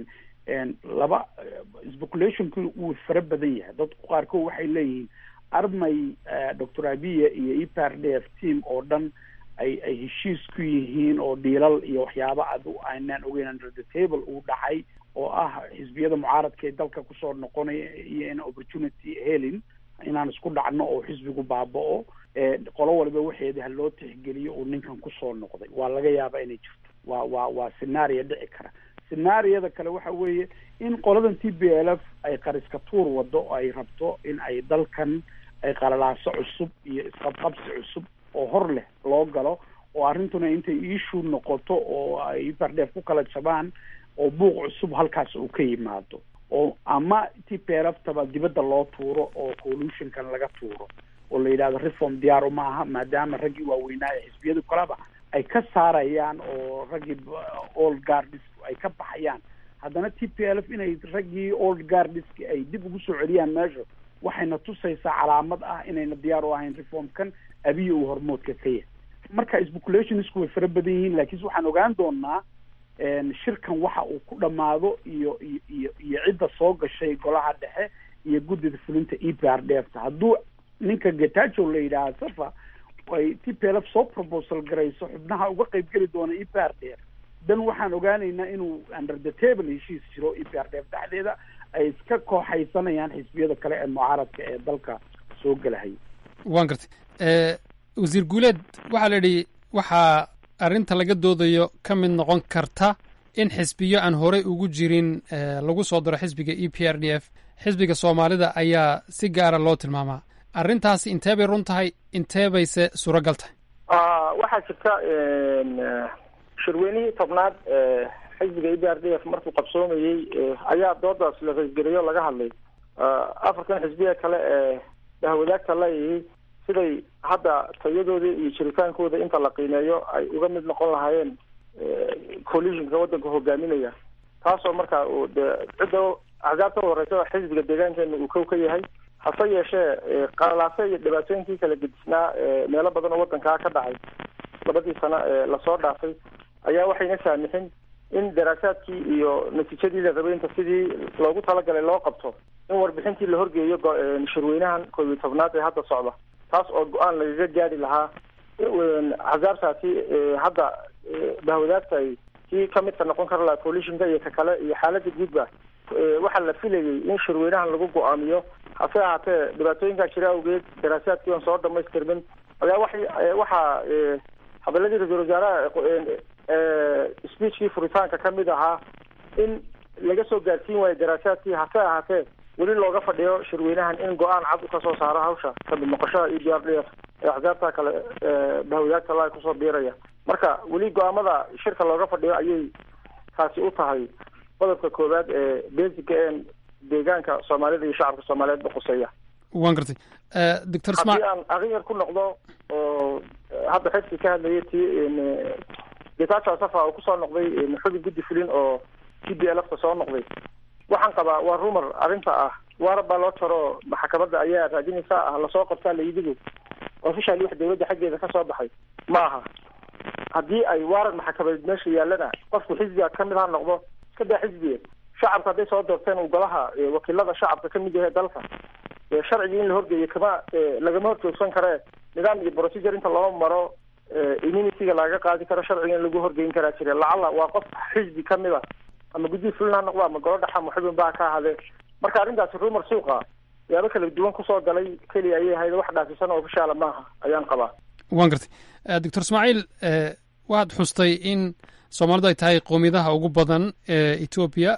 laba speculationki wuu fara badan yahay dadku qaarkood waxay leeyihiin armay doctor abiya iyo e p r d f team oo dhan ay ay heshiis ku yihiin oo dhiilal iyo waxyaaba adu aynaan ogeyn under the table uu dhacay oo ah xisbiyada mucaaradka ee dalka kusoo noqonaya iyo in opportunity helin inaan isku dhacno oo xisbigu baaba-o qolo waliba waxeeda ha loo tixgeliyo uu ninkan kusoo noqday waa laga yaaba inay jirto waa waa waa scenario dhici kara scenaariyada kale waxa weeye in qoladan t b l f ay qariska tuur wado oo ay rabto in ay dalkan ay qalalaaso cusub iyo isqabqabsi cusub oo hor leh loo galo oo arrintuna intay issue noqoto oo ay bardheef ku kala jabaan oo buuq cusub halkaas uu ka yimaado oo ama t p l f taba dibadda loo tuuro oo collutionkan laga tuuro oo la yidhahdo reform diyaar uma aha maadaama raggii waaweynaa ee xisbiyadu kaleba ay ka saarayaan oo raggii all guardis ay ka baxayaan haddana t p l f inay raggii old guardiski ay dib ugu soo celiyaan meesha waxayna tusaysaa calaamad ah inayna diyaar u ahayn reformkan abiya uu hormoodka ka yahay marka speculationsku way fara badan yihiin laakiinse waxaan ogaan doonaa shirkan waxa uu ku dhamaado iyo iyo iyo iyo cidda soo gashay golaha dhexe iyo guddida fulinta e p r d f ta hadduu ninka getajo la yidhaaha safa ay t p l f soo proposal garayso xubnaha uga qaybgeli doona e p r d f dan waxaan ogaanaynaa inuu under the table heshiis jiro e p r d f dhexdeeda ay iska kooxaysanayaan xisbiyada kale ee mucaaradka ee dalka soo gelahaya waan gartay wasiir guuleed waxaa la yidhi waxaa arrinta laga doodayo ka mid noqon karta in xisbiyo aan horey ugu jirin lagu soo daro xisbiga e p r d f xisbiga soomaalida ayaa si gaara loo tilmaamaa arrintaasi intee bay run tahay intee bayse suuragal tahay waxaa jirta shirweynihii tobnaad xisbiga e b r d f markuu qabsoomayey ayaa doodaas la raysgeliyo laga hadlay afartan xisbiya kale ee dahwadaagta leeyihi siday hadda tayadoodii iyo jiritaankooda inta la qiimeeyo ay uga mid noqon lahaayeen coalitionka waddanka hogaaminaya taasoo marka uu de cidda axsaabta horeysa xisbiga deegaankeena uu kow ka yahay hase yeeshee qalalaase iyo dhibaatooyinkii kala gedisnaa meelo badan oo waddankaa ka dhacay labadii sano ee lasoo dhaafay ayaa waxayna saamixin in daraasaadkii iyo natiijadii la rabay inta sidii loogu talagalay loo qabto in warbixintii la horgeeyo shirweynahan koob iyo tobnaad ee hadda socda taas oo go-aan lagaga gaari lahaa axsaabtaasi hadda bahwadaagta ay kii kamidka noqon kara lahaa coalitionka iyo ka kale iyo xaalada guudba waxaa la filayay in shirweynahan lagu go-aamiyo hase ahaatee dhibaatooyinkaa jira awgeed daraasaadkii oon soo dhamaystirmin ayaa wa waxaa hadaladii ra-isul wasaaraha speechkii furitaanka kamid ahaa in laga soo gaarsiin waayo daraasaadkii hase ahaatee weli looga fadhiyo shirweynahan in go-aan cad ka soo saaro hawsha kamid noqoshada e d r d f ee axsaabta kale bahwadaagta la kusoo biiraya marka weli go-aamada shirka looga fadhiyo ayay taasi u tahay qodobka koowaad ee basica een deegaanka soomaalida iyo shacabka soomaaliyeed baquseeya waan gartay doctor haddii aan aryar ku noqdo oo hadda xifki ka hadlayay ti getacho safa oo kusoo noqday xubin guddi fulin oo t b lfta soo noqday waxaan qabaa waa rumor arrinta ah waarab baa loo jaro maxkamadda ayaa raadinaysa ah lasoo qabtaa layidigu officially wax dawladda xaggeeda kasoo baxay ma aha haddii ay waaran maxkamadeed meesha yaalana qofku xisbiga kamid ha noqdo iska daa xisbiga shacabka hadday soo doorteen uu golaha wakiilada shacabka kamid yahay dalka sharcigii in la horgeeyo kama lagama horjoogsan karee nidaam iyo procedure inta loo maro immunity-ga lagaga qaadi karo sharciga in lagu horgeyn karaa jire lacala waa qof xisbi kamid a ama guddihi fulin ha noqdo ama golo dhex ama xubin baa ka ahadee marka arrintaasi rumor suuqa yaabo kala duwan kusoo galay keliya ayay ahayd wax dhaasisan oo ofishaala maaha ayaan qabaa waan gartay doctor ismaaciil waxaad xustay in soomaalidu ay tahay qowmiyadaha ugu badan ee etoobiya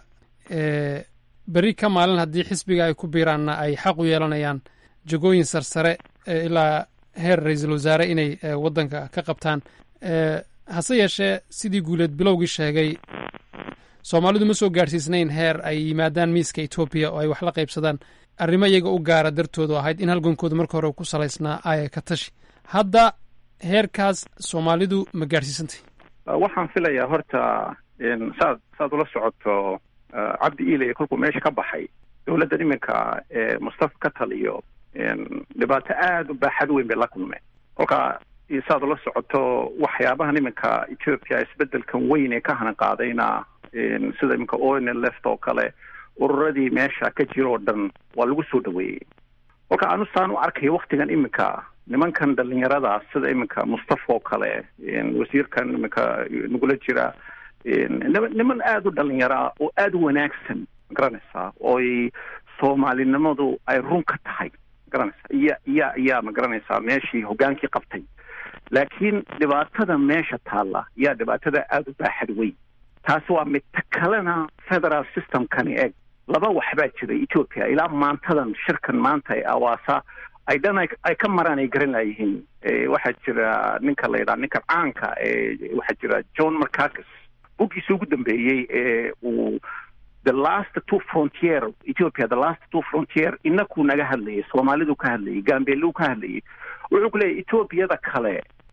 berri ka maalin haddii xisbiga ay ku biiraanna ay xaq u yeelanayaan jagooyin sarsare ilaa heer ra-iisul wasaare inay waddanka ka qabtaan hase yeeshee sidii guuleed bilowgii sheegay soomaalidu ma soo gaadhsiisnayn heer ay yimaadaan miiska etoobiya oo ay wax la qaybsadaan arrimo iyaga u gaara dartoodu ahayd in halgankooda marka hore ku salaysnaa aya ka tashi hadda heerkaas soomaalidu ma gaadhsiisantay waxaan filayaa horta saad saad ula socoto cabdi iilay kolkuu meesha ka baxay dowladdan iminka ee mustafa ka taliyo dhibaato aada u baaxad weyn bay la kulmeen kolka saad ula socoto waxyaabahan iminka ethiopia isbedelkan weyn ee ka hanan qaadayna sida iminka oil left oo kale ururadii meesha ka jira oo dhan waa lagu soo dhaweeyey kolka anu saan u arkayo waktigan iminka nimankan dhalinyarada sida iminka mustafa oo kale wasiirkan iminka nagula jira niman aada u dhalinyara oo aada u wanaagsan magaranaysaa ooy soomaalinimadu ay run ka tahay magaranaysaa iya iya iyaa magaranaysaa meeshii hogaankii qabtay laakiin dhibaatada meesha taalla yaa dhibaatada aada u baaxad weyn taasi waa mid ta kalena federal systemkani eg laba waxbaa jira ethiopia ilaa maantadan shirkan maanta ee awaasa ay dhan ay ka maraan ay garan laayihiin waxaa jira ninka la yidhaha ninka caanka ee waxaa jira john marcakis buggiisa ugu dambeeyey ee uu the last two frontier ethiopia the last two frontier inakuu naga hadlayay soomaalidu ka hadlayay gambeeluu ka hadlayay wuxuu ku leeyahy ethoobiada kale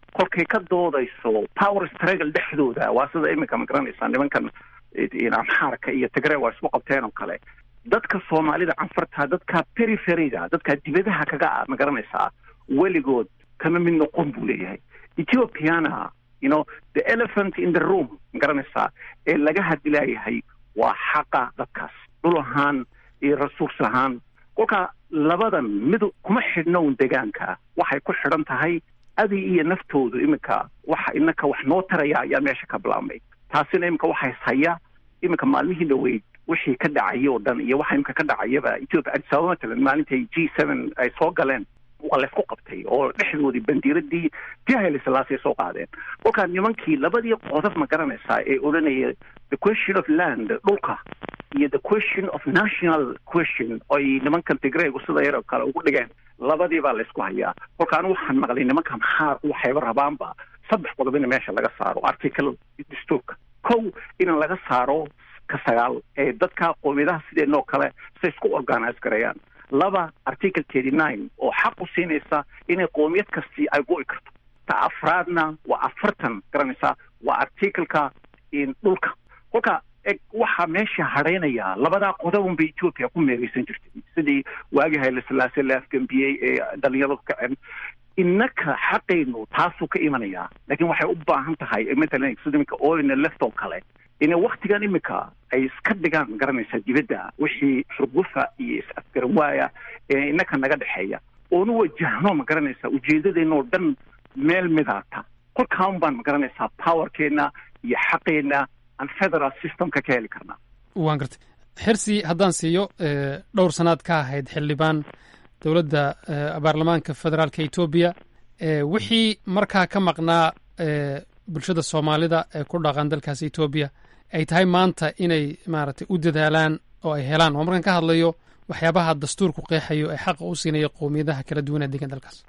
kolkay ka doodayso power struggle dhexdooda waa sida iminka ma garanaysaa nimankan amxaarka iyo tigre waa isku qabteen oo kale dadka soomaalida canfarta dadka periferyga dadka dibadaha kaga ah ma garanaysaa weligood kama mid noqon buu leeyahay ethiopiana you know the elephant in the room ma garanaysaa ee laga hadilaayahay waa xaqa dadkaas dhul ahaan iyo resource ahaan kolka labadan mid kuma xidhno un degaanka waxay ku xidhan tahay adi iyo naftoodu iminka waxa inaka wax noo taraya ayaa meesha ka bilaabmay taasina iminka waxay haya iminka maalmihii dhaweyd wixii ka dhacay oo dhan iyo waxa iminka ka dhacayaba ethiopia addis ababa matalan maalintay g seven ay soo galeen waa laysku qabtay oo dhexdoodii bandiiradii tii hayle salaasay soo qaadeen kolkaa nimankii labadii qodob ma garanaysaa ee odhanaya the question of land dhulka iyo the question of national question oy nimankan tigraygu sida yaroo kale ugu dhigeen labadii baa laysku hayaa kolka anigu waxaan maqlay nimanka maxaar waxayba rabaanba saddex qodob in meesha laga saaro article dastuurka kow in laga saaro ka sagaal ee dadka qoomiyadaha sideenoo kale say isku organise garayaan laba article thirty nine oo xaq u siinaysa inay qoomiyad kastii ay go'i karto ta afraadna waa afartan garanaysaa waa articleka dhulka kolka eg waxaa meesha hadhaynaya labadaa qodobun bay ethiopia ku meereysan jirtay sidii waagii hayle salaase la afgambiyey ee dhalinyaradu kacen innaka xaqaynu taasuu ka imanayaa laakiin waxay u baahan tahay matalan sida iminka oina left oo kale inay waktigan imika ay iska dhigaan garanaysaa dibadda wixii xurgufa iyo is-afgaran waaya ee innaka naga dhexeeya oonu wajahno ma garanaysaa ujeedadeenoo dhan meel midaata kolkaan baan ma garanaysaa powerkeena iyo xaqeena aan federal systemka ka heli karnaa waan gartay xirsi haddaan siiyo dhowr sannaad ka ahayd xildhibaan dowladda baarlamaanka federaalka etoobiya wixii markaa ka maqnaa bulshada soomaalida ee ku dhaqan dalkaas etoobiya ay tahay maanta inay maaragtay u dadaalaan oo ay helaan oo markaan ka hadlayo waxyaabaha dastuurku qeexayo ee xaqa u siinaya qowmiyadaha kala duwan ee degan dalkaas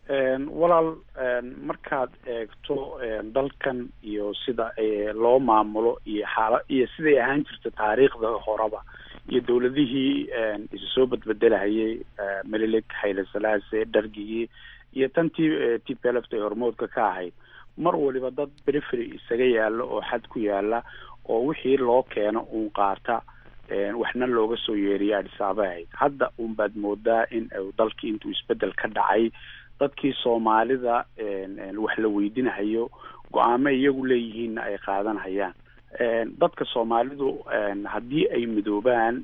walaal markaad eegto dalkan iyo sida loo maamulo iyo xaala iyo siday ahaan jirta taariikhda horeba iyo dowladihii isu soo badbedelahayay melilik hayle salaase dhargigii iyo tantii t p l f ay hormoodka ka ahayd mar waliba dad perifery isaga yaalo oo xad ku yaala oo wixii loo keeno uun qaata waxna looga soo yeeriya adhisaaba ahayd hadda uun baad moodaa in dalkii intuu isbedel ka dhacay dadkii soomaalida wax la weydinahayo go-aamo iyagu leeyihiinna ay qaadanhayaan dadka soomaalidu haddii ay midoobaan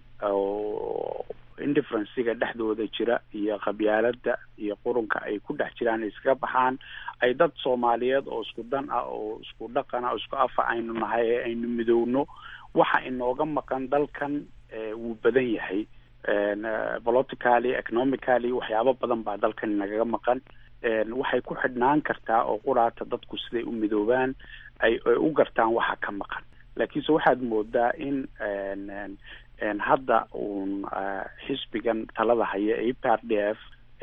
oo indifferenciga dhexdooda jira iyo qabyaalada iyo qurunka ay ku dhex jiraan iskaga baxaan ay dad soomaaliyeed oo isku dan ah oo isku dhaqan ah oo isku afa aynu nahay ee aynu midowno waxa inooga maqan dalkan wuu badan yahay politically economically waxyaabo badan baa dalkan inagaga maqan waxay ku xidhnaan kartaa oo quraata dadku siday u midoobaan ay ay u gartaan waxa ka maqan laakiinse waxaad moodaa in hadda uun xisbigan talada haya e p r d f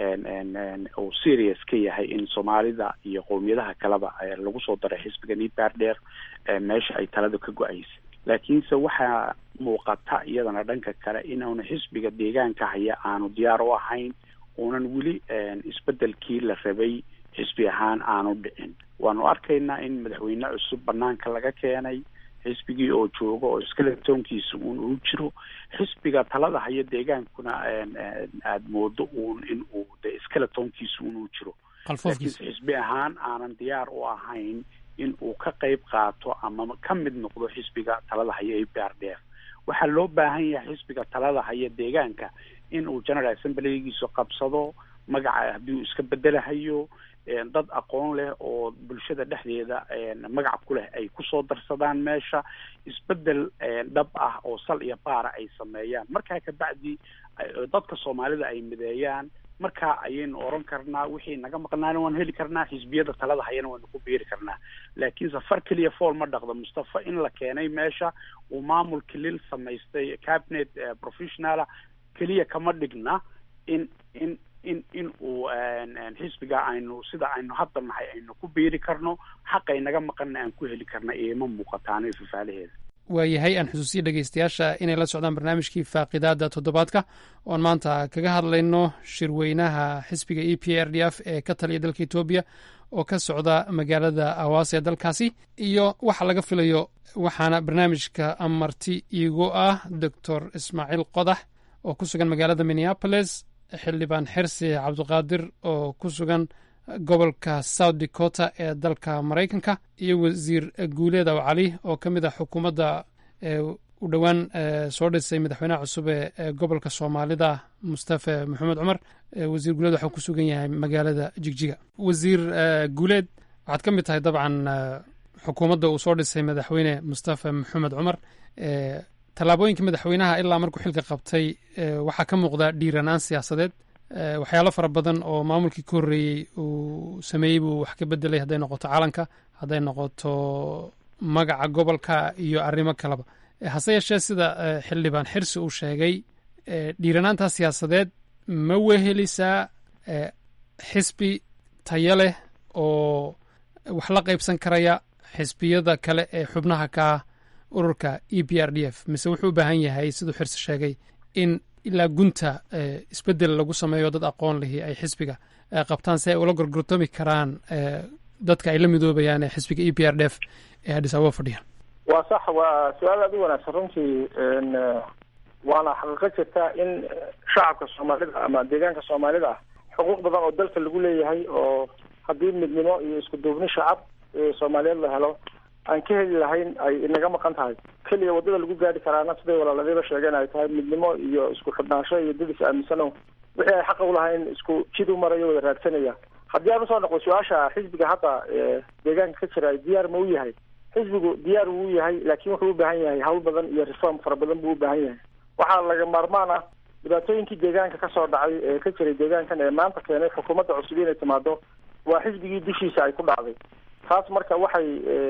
uu serious ka yahay in soomaalida iyo qowmiyadaha kaleba lagu soo daray xisbigan e p r d f meesha ay talada ka go-aysa laakiinse waxaa muuqata iyadana dhanka kale inaanu xisbiga deegaanka haya aanu diyaar u ahayn uunan weli isbedelkii la rabay xisbi ahaan aanu dhicin waanu arkaynaa in madaxweyne cusub banaanka laga keenay xisbigii oo jooga oo iskaletoonkiisa uun uu jiro xisbiga talada haya deegaankuna aada moodo uun in uu de iskaletoonkiisa uun uu jiro laakiinse xisbi ahaan aanan diyaar u ahayn in uu ka qayb qaato ama ka mid noqdo xisbiga talada haya e p r d f waxaa loo baahan yahay xisbiga talada haya deegaanka in uu general assemblygiisu qabsado magaca haddii uu iska bedelahayo dad aqoon leh oo bulshada dhexdeeda magac ku leh ay kusoo darsadaan meesha isbedel dhab ah oo sal iyo baara ay sameeyaan markaa kabacdi dadka soomaalida ay mideeyaan markaa ayaynu oran karnaa wixii naga maqnaana waan heli karnaa xisbiyada talada hayana waynu ku biiri karnaa laakiin safar keliya fool ma dhaqdo mustafa in la keenay meesha uu maamul kilil samaystay cabinet professionala keliya kama dhigna in in in in uu xisbiga aynu sida aynu hadda nahay aynu ku biiri karno xaqay naga maqanna aan ku heli karna ioma muuqataano fafaalaheeda waayahay aan xusuusiya dhegeystayaasha inay la socdaan barnaamijkii faaqidaada toddobaadka oon maanta kaga hadlayno shirweynaha xisbiga e p r d f ee ka taliya dalka etoobiya oo ka socda magaalada awaas ee dalkaasi iyo waxa laga filayo waxaana barnaamijka amarti iigu ah doctor ismaaciil qodax oo ku sugan magaalada minneapolis xildhibaan xirsi cabdiqaadir oo ku sugan gobolka south dakota ee dalka maraykanka iyo wasiir guuleed aw cali oo ka mid ah xukuumadda u dhowaan soo dhisay madaxweynaha cusub ee gobolka soomaalida mustafe maxamed cumar wasiir guuleed waxuu ku sugan yahay magaalada jigjiga wasiir guuleed waxaad ka mid tahay dabcan xukuumadda uu soo dhisay madaxweyne mustafe maxamed cumar tallaabooyinka madaxweynaha ilaa markuu xilka qabtay waxaa ka muuqda dhiiranaan siyaasadeed waxyaalo fara badan oo maamulkii ka horreeyey uu sameeyey buu wax ka bedelay hadday noqoto calanka hadday noqoto magaca gobolka iyo arrimo kaleba hase yeeshee sida xildhibaan xirsi uu sheegay dhiiranaantaa siyaasadeed ma wehelisaa xisbi tayo leh oo wax la qaybsan karaya xisbiyada kale ee xubnaha ka ah ururka e p r d f mise wuxuu u baahan yahay siduu xirsi sheegay in ilaa gunta isbedel lagu sameeyo dad aqoon lihi ay xisbiga qabtaan si ay ula gorgortami karaan dadka ay la midoobayaan ee xisbiga e p r d f ee hadhis ababa fadhiyaan waa sax waa su-aal aad u wanaagsan runtii waana xaqiiqo jirta in shacabka soomaalida ama deegaanka soomaalida ah xuquuq badan oo dalka lagu leeyahay oo haddii midnimo iyo isku duubni shacab soomaaliyeed la helo aan ka heli lahayn ay inaga maqan tahay keliya waddada lagu gaari karaana siday walaaladiiba sheegeen ay tahay midnimo iyo isku xidhnaansho iyo dad is aaminsano wixii ay xaqa ulahayn isku jid u marayo wada raadsanaya haddii aan usoo noqdo su-aasha xisbiga hadda deegaanka ka jira diyaar ma u yahay xisbigu diyaar wuu yahay laakiin wuxuu u baahan yahay hawl badan iyo reform fara badan buu u baahan yahay waxaa laga maarmaan ah dhibaatooyinkii deegaanka kasoo dhacay ee ka jiray deegaankan ee maanta keenay xukuumadda cusub inay timaado waa xisbigii dushiisa ay ku dhacday taas marka waxay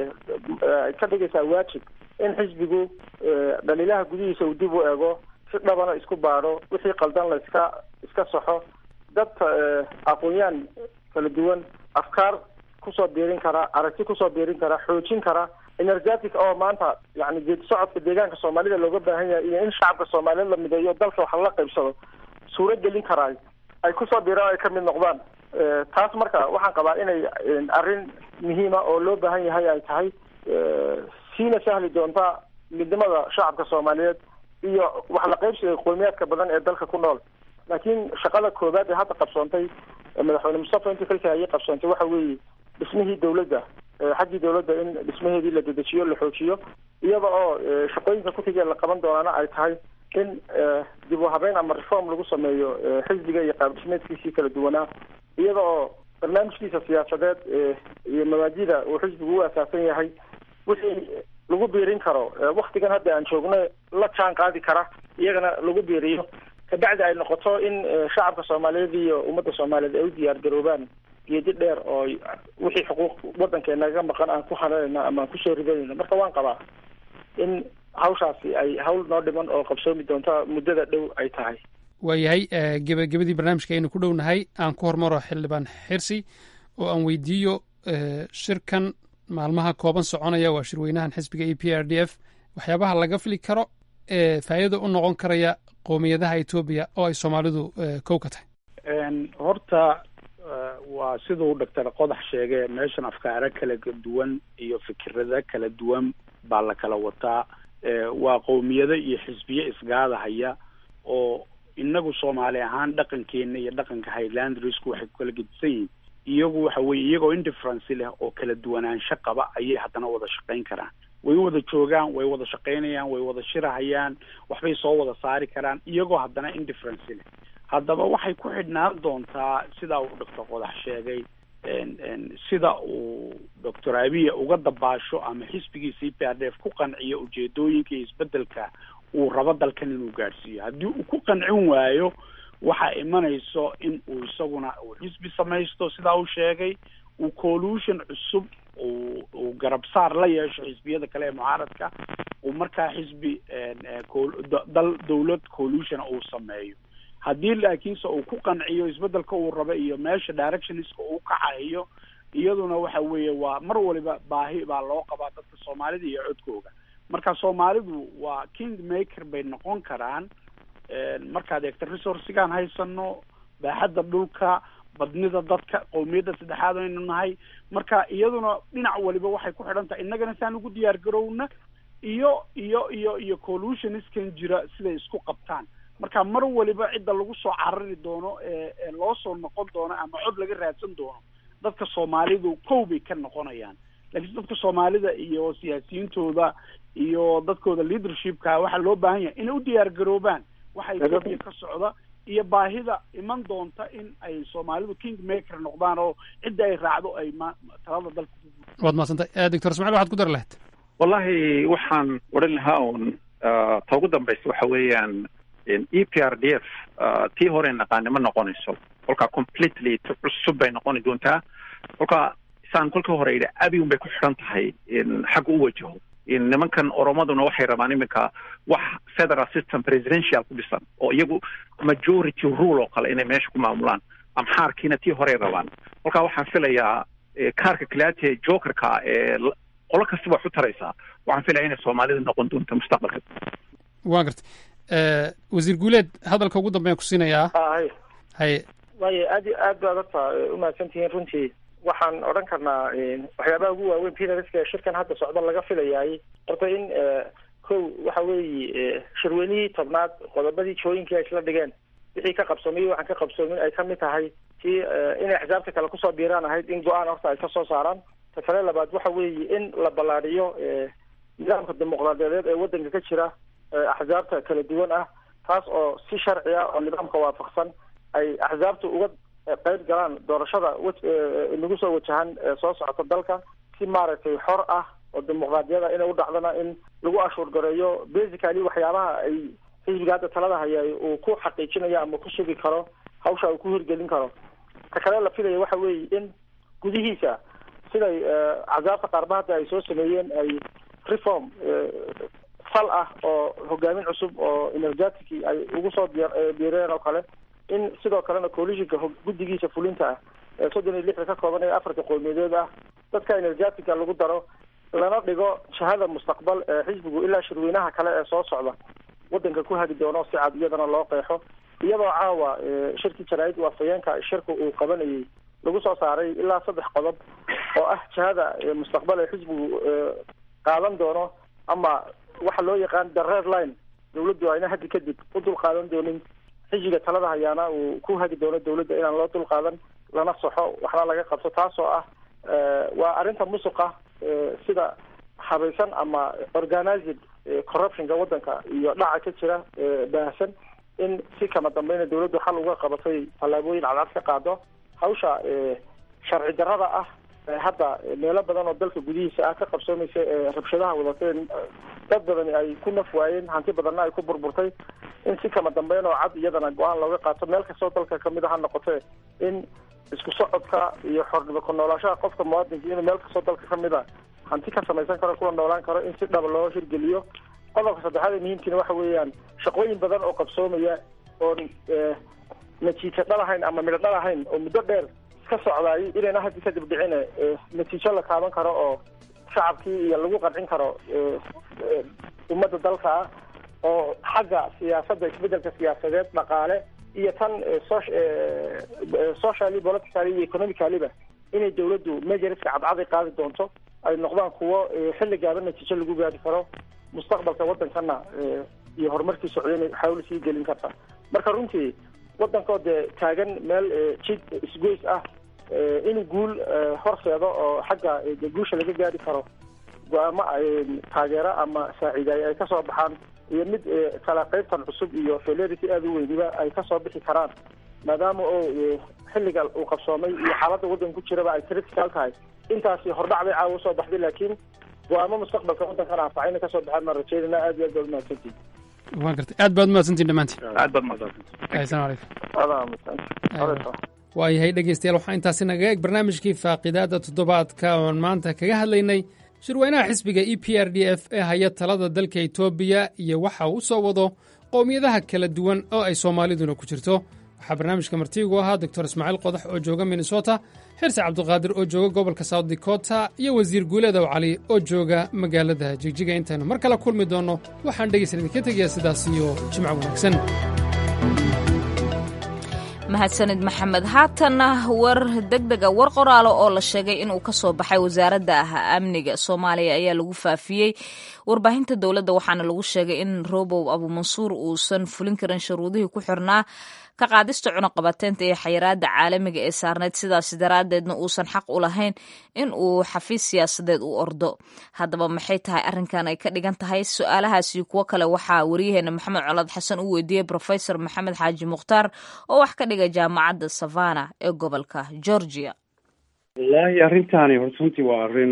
ka dhigaysaa waajib in xisbigu dhaliilaha gudihiisa uu dib u eego si dhabana isku baadho wixii qaldan la iska iska saxo dad aqoon-yaan kala duwan afkaar kusoo biirin kara aragti kusoo biirin kara xoojin kara energetic oo maanta yani geedi socodka deegaanka soomaalida looga baahan yahay iyo in shacabka soomaaliyeed la mideeyo dalka wax lala qaybsado suuro gelin karaay ay kusoo biiraan ay ka mid noqdaan taas marka waxaan qabaa inay arrin muhiima oo loo baahan yahay ay tahay siina sahli doonta midnimada shacabka soomaaliyeed iyo wax la qaybsiga qowmiyaadka badan ee dalka ku nool laakiin shaqada koowaad ee hadda qabsoontay madaxweyne mustafa intii xilka ayay qabsoontay waxa weeye dhismihii dawladda xaggii dawladda in dhismaheedii la dedejiyo la xoojiyo iyada oo shaqooyinka kutigee la qaban doonaana ay tahay in dib u habeyn ama reform lagu sameeyo xisbiga iyo qaab dhismeedkiisii kala duwanaa iyada oo barnaamijkiisa siyaasadeed iyo mabaadida uu xisbigu u asaasan yahay wixii lagu biirin karo waktigan hadda aan joogno la jaan qaadi kara iyagana lagu biiriyo kabacdi ay noqoto in shacabka soomaaliyeed iyo ummadda soomaaliyeed ay u diyaar garoobaan geedi dheer oo wixii xuquuq waddankeenaga maqan aan ku hananayno ama aan kusoo ridanayno marka waan qabaa in hawshaasi ay hawl noo dhiman oo qabsoomi doonta muddada dhow ay tahay waayahay gebagabadii barnaamijka aynu ku dhownahay aan ku hormaro xildhibaan xirsi oo aan weydiiyo shirkan maalmaha kooban soconaya waa shirweynahan xisbiga e p r d f waxyaabaha laga fili karo ee faa'iida u noqon karaya qowmiyadaha etoobiya oo ay soomaalidu kow ka tahay horta waa siduu doctor qodax sheegay meeshan afkaaro kala duwan iyo fikirada kala duwan baa la kala wataa waa qowmiyado iyo xisbiye isgaadahaya oo inagu soomaali ahaan dhaqankeena iyo dhaqanka highlandrisku waxay ku kala gedisan yihiin iyagu waxa weye iyagoo indifference leh oo kala duwanaansho qaba ayay haddana wada shaqayn karaan way wada joogaan way wada shaqaynayaan way wada shirahayaan waxbay soo wada saari karaan iyagoo haddana indifference leh haddaba waxay ku xidhnaan doontaa sidaa uu doctor qodax sheegay sida uu doctor abiya uga dabaasho ama xisbigiisa e p r d f ku qanciyo ujeedooyinka iyo isbedelka uu rabo dalkan inuu gaadhsiiyo haddii uu ku qancin waayo waxaa imanayso in uu isaguna uu xisbi samaysto sidaa uu sheegay uu collution cusub uu uu garabsaar la yeesho xisbiyada kale ee mucaaradka uu markaa xisbi dal dawlad collution uu sameeyo haddii laakiinse uu ku qanciyo isbedelka uu raba iyo meesha directionska uu kacayo iyaduna waxa weeye waa mar waliba baahi baa loo qabaa dadka soomaalida iyo codkooga marka soomaalidu waa king maker bay noqon karaan markaad eegto resourcigaan haysano baaxadda dhulka badnida dadka qowmiyadda saddexaad aynu nahay marka iyaduna dhinac waliba waxay ku xidhan tahay innagana saan ugu diyaar garowna iyo iyo iyo iyo collutioniskan jira siday isku qabtaan marka mar waliba cidda lagu soo carari doono ee loo soo noqon doono ama cod laga raadsan doono dadka soomaalidu kow bay ka noqonayaan laakiin dadka soomaalida iyo siyaasiyiintooda iyo dadkooda leadershipka waxaa loo baahan yahay inay u diyaar garoobaan waxa etoobiya ka socda iyo baahida iman doonta in ay soomaalidu king maker noqdaan oo cidda ay raacdo ay ma talada dalka waad mahadsantay doctor ismaciil waxaad ku dari lahayd wallahi waxaan odhan lahaa un ta ugu dambaysa waxa weeyaan e p r d f tii hore naqaani ma noqonayso kolkaa completely cusub bay noqoni doontaa kolkaa saan kolkii hore yidhi abi un bay ku xidhan tahay xagga u wajaho nimankan oromaduna waxay rabaan iminka wax federal system presidential ku dhisan oo iyagu majority rule oo kale inay meesha ku maamulaan amxaarkiina tii horey rabaan kolkaa waxaan filayaa kaarka kalaate jokerka ee qolo kasta wax u taraysaa waxaan filaya inay soomaalida noqon doonto mustaqbalka waan gartay wasiir guuleed hadalka ugu dambeyan ku siinayaa hay haye waayo aad aad baad horta umahadsan tihiin runtii waxaan odhan karnaa waxyaabaha ugu waaweyn pinariska shirkan hadda socda laga filayaay horta in kow waxa weeye shirweynihii tobnaad qodobadii jooyinkii ay isla dhigeen wixii ka qabsoomay waxaan ka qabsoomin ay kamid tahay tii inay axsaabta kale kusoo biiraan ahayd in go-aan horta ay kasoo saaraan ta kale labaad waxa weeye in la ballaadhiyo nidaamka dimuqraadiyadeed ee waddanka ka jira axsaabta kala duwan ah taas oo si sharci ah oo nidaamka waafaqsan ay axsaabta uga qayb galaan doorashada nagu soo wajahan soo socota dalka si maaragtay xor ah oo dimuqraadiyada inay u dhacdana in lagu ashuur gareeyo basically waxyaabaha ay xisbiga hadda talada haya uu ku xaqiijinayo ama ku sugi karo hawsha uu ku hirgelin karo ta kale la filaya waxa weeye in gudihiisa siday axsaabta qaarba hadda ay soo sameeyeen ay reform fal ah oo hogaamin cusub oo energetic ay ugu soo biireen oo kale in sidoo kalena coalitionka guddigiisa fulinta ah ee soddon iyo lixda ka kooban ee afarta qowmiyadeed ah dadka energetica lagu daro lana dhigo jahada mustaqbal ee xisbigu ilaa shirweynaha kale ee soo socda waddanka ku hagi doono si cad iyadana loo qeexo iyadoo caawa shirkii jaraa'id waafayeenka shirka uu qabanayay lagu soo saaray ilaa saddex qodob oo ah jahada mustaqbal ee xisbigu qaadan doono ama waxa loo yaqaan the red line dawladdu ayna haddi kadib u dul qaadan doonin xisbiga talada hayaana uu ku hagi doono dawladda inaan loo dul qaadan lana saxo waxna laga qabto taas oo ah waa arrinta musuqa sida habaysan ama organized corruptionka waddanka iyo dhaca ka jira baahsan in si kama dambeyna dawladdu xal uga qabatay tallaabooyin cadcad ka qaado hawsha sharci darrada ah hadda meelo badan oo dalka gudihiisa ah ka qabsoomaysa ee rabshadaha wadateen dad badani ay ku naf waayeen hanti badanna ay ku burburtay in si kama dambeyn oo cad iyadana go-aan looga qaato meel kastoo dalka kamid a ha noqotee in isku socodka iyo xornimo ku noolaashaha qofka muwaadinka inuu meel kastoo dalka kamid a hanti ka samaysan karo kuna noolaan karo in si dhaba loo hirgeliyo qodobka saddexaad ee muhiimkiina waxa weeyaan shaqooyin badan oo qabsoomaya oon natiijo dhalahayn ama midho dhalahayn oo muddo dheer iska socdaay inayna haddi kadib dhicine natiijo la taaban karo oo shacabkii iyo lagu qancin karo ummadda dalka ah oo xagga siyaasadda isbedelka siyaasadeed dhaqaale iyo tan socially politically iyo economicaliba inay dawladdu majoriska cadcaday qaadi doonto ay noqdaan kuwo xilli gaaban natiijo lagu gaari karo mustaqbalka waddankana iyo horumarkii socdayna xawl sii gelin karta marka runtii waddankoo dee taagan meel jid isgoys ah in guul horseedo oo xagga guusha laga gaari karo go-aamo taageero ama saaciidaay ay kasoo baxaan iyo mid kala qaybtan cusub iyo felerity aada u weyniba ay kasoo bixi karaan maadaama oo xilliga uu qabsoomay iyo xaaladda waddanka ku jiraba ay critical tahay intaasi hordhac bay caawa usoo baxday laakiin go-aamo mustaqbalka waddankana anfaca inay kasoo baxaan maan rajeynayna aad iyo aad baad umahadsantihin waan gartay aad baad umahadsantihin dhammaantiin aad baad mahadsantihin asalamu calaykum adaa waayahay dhegeystayaal waxaa intaasi nagaga eg barnaamijkii faaqidaada toddobaadka oon maanta kaga hadlaynay shirweynaha xisbiga e p r d f ee haya talada dalka etoobiya iyo waxa uu u soo wado qowmiyadaha kala duwan oo ay soomaaliduna ku jirto waxaa barnaamijka martiigu ahaa doctor ismaaciil qodax oo jooga minnesota xirse cabduqaadir oo jooga gobolka south dakota iyo wasiir guuleedow cali oo jooga magaalada jigjiga intaynu mar kale kulmi doonno waxaan dhegaysan idinka tegayaa sidaas iyo jimco wanaagsan mahadsanid maxamed haatanna war degdega war qoraalo oo la sheegay inuu ka soo baxay wasaaradda amniga soomaaliya ayaa lagu faafiyey warbaahinta dowladda waxaana lagu sheegay in robow abuumansuur uusan fulin karin shuruudihii ku xirnaa ka qaadista cunuqabateynta ee xayiraada caalamiga ee saarneyd sidaas daraaddeedna uusan xaq u lahayn in uu xafiis siyaasadeed u ordo haddaba maxay tahay arrinkan ay ka dhigan tahay su-aalahaasi kuwo kale waxaa wariyaheena maxamed colaad xasan u weydiiyey profesor maxamed xaaji mukhtaar oo wax ka dhiga jaamacadda savana ee gobolka georgia wallaahi arrintaani horta runtii waa arrin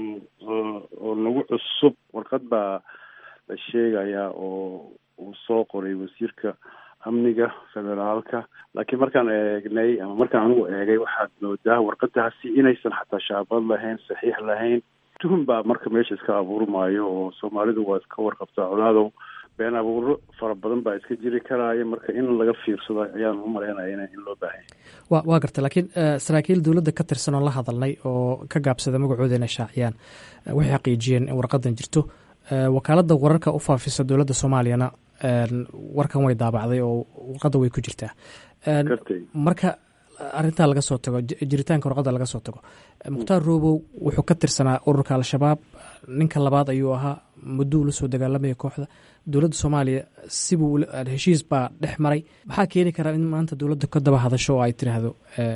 oo nagu cusub warqad baa la sheegayaa oo uu soo qoray wasiirka amniga federaalka laakiin markaan eegnay ama markaan anigu eegay waxaad moodaa warqadaasi inaysan xataa shaabad lahayn saxiix lahayn tuhum baa marka meesha iska abuurmaayo oo soomaalidu waa iska warqabtaa colaadow been abuuro fara badan baa iska jiri karaayo marka in laga fiirsado ayaan u malaynaya in loo baahanya wa waa garta laakiin saraakiil dowladda ka tirsan oo la hadalnay oo ka gaabsada magacooda inay shaaciyaan waxay xaqiijiyeen in warqadan jirto wakaaladda wararka u faafisa dowladda soomaaliyana warkan way daabacday oo warqadda way ku jirtaa marka arintaa laga soo tago jiritaanka warqadda laga soo tago mukhtaar robow wuxuu ka tirsanaa ururka al-shabaab ninka labaad ayuu ahaa mudduu la soo dagaalamaya kooxda dowladda soomaaliya sibuu heshiis baa dhex maray maxaa keeni karaa in maanta dowladda ka daba hadasho oo ay tiraahdo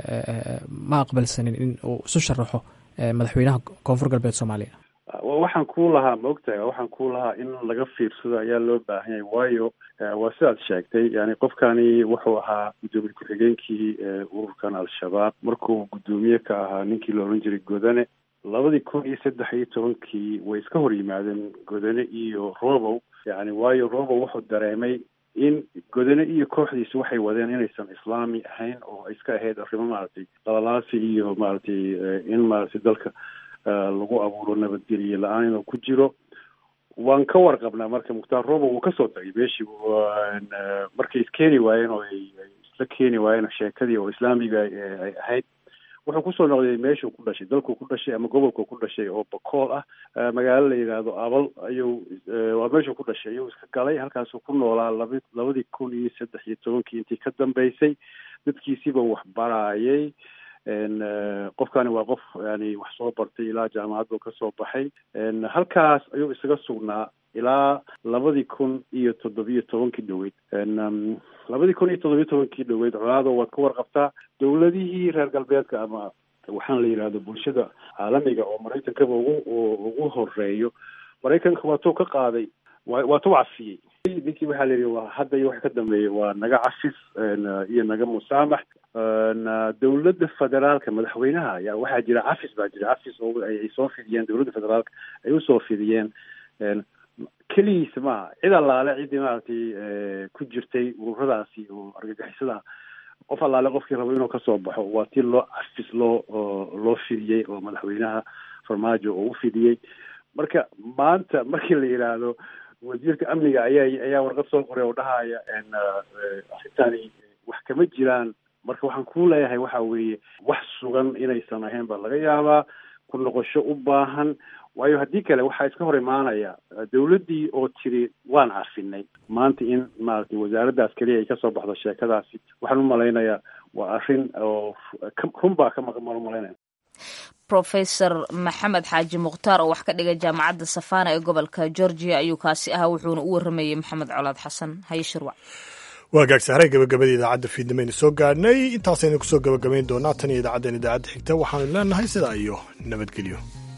ma aqbalsanin in uu isu sharaxo madaxweynaha koonfur galbeed soomaaliya waxaan kuu lahaa ma ogtahay waxaan kuu lahaa in laga fiirsado ayaa loo baahan yahay waayo waa sidaad sheegtay yani qofkani wuxuu ahaa guddoomiye ku-xigeenkii ururkan al-shabaab markuu guddoomiye ka ahaa ninkii la odhan jiray godane labadii kun iyo saddex iyo tobankii way iska hor yimaadeen godane iyo robow yani waayo robow wuxuu dareemay in godane iyo kooxdiisu waxay wadeen inaysan islaami ahayn oo ay iska ahayd arrimo maaragtay qalalaasi iyo maaragtay in maaragtay dalka lagu abuuro nabadgelye la-aan inuu ku jiro waan ka warqabnaa marka mukhtaar robo wuu kasoo tagay meeshii markay iskeeni waayeen oo ay isla keeni waayeen sheekadii oo islaamiga ay ahayd wuxuu kusoo noqday meeshuu ku dhashay dalkuu ku dhashay ama gobolkuu ku dhashay oo bakool ah magaalo la yidhaahdo abal ayuu waa meeshuu ku dhashay ayuu iska galay halkaasuu ku noolaa laba labadii kun iyo saddex iyo tobankii intii ka dambeysay dadkiisiiba wax baraayay qofkani waa qof yani wax soo bartay ilaa jaamacaddu ka soo baxay halkaas ayuu isaga sugnaa ilaa labadii kun iyo toddobiyo tobankii dhoweyd labadii kun iyo toddobiyo tobankii dhoweyd colaado waad ka warqabtaa dowladihii reer galbeedka ama waxaan la yidhahdo bulshada caalamiga oo maraykankaba ugu ugu horeeyo maraykanka waatuu ka qaaday wa waatuu cafiyey ninkii waxaa la yidhi waa hadda iyo wax ka dambeeya waa naga cafis iyo naga musaamax dowladda federaalka madaxweynaha ayaa waxaa jira cafis baa jira cafis oo ay soo fidiyeen dowladda federaalka ay usoo fidiyeen keligiisa maaha cid allaale ciddii maaragtay ku jirtay ururadaasi oo argagixisada qof allaale qofkii rabo inuu kasoo baxo waa tii loo cafis loo loo fidiyey oo madaxweynaha farmaajo oo u fidiyey marka maanta markii la yidhaahdo wasiirka amniga ayaa ayaa warqad soo qoray oo dhahaya arrintaani wax kama jiraan marka waxaan kuu leeyahay waxa weeye wax sugan inaysan ahayn baa laga yaabaa ku noqosho u baahan waayo haddii kale waxaa iska hor imaanaya dowladdii oo tiri waan cafinay maanta in maaragtay wasaaraddaas keliya ay kasoo baxdo sheekadaasi waxaan u malaynayaa waa arrin oo run baa ka maqan baan u malaynaya profesor maxamed xaaji mukhtaar oo wax ka dhigay jaamacadda safana ee gobolka georgia ayuu kaasi ahaa wuxuuna u waramayey maxamed colaad xasan haye shirwac waa gaagsaharay gabagabadii idaacadda fiidnimaynu soo gaadhnay intaasaynu kusoo gabagabayn doonaa tan iyo idaacaddeen idaacadda xigta waxaanu leenahay sidaa iyo nabadgelyo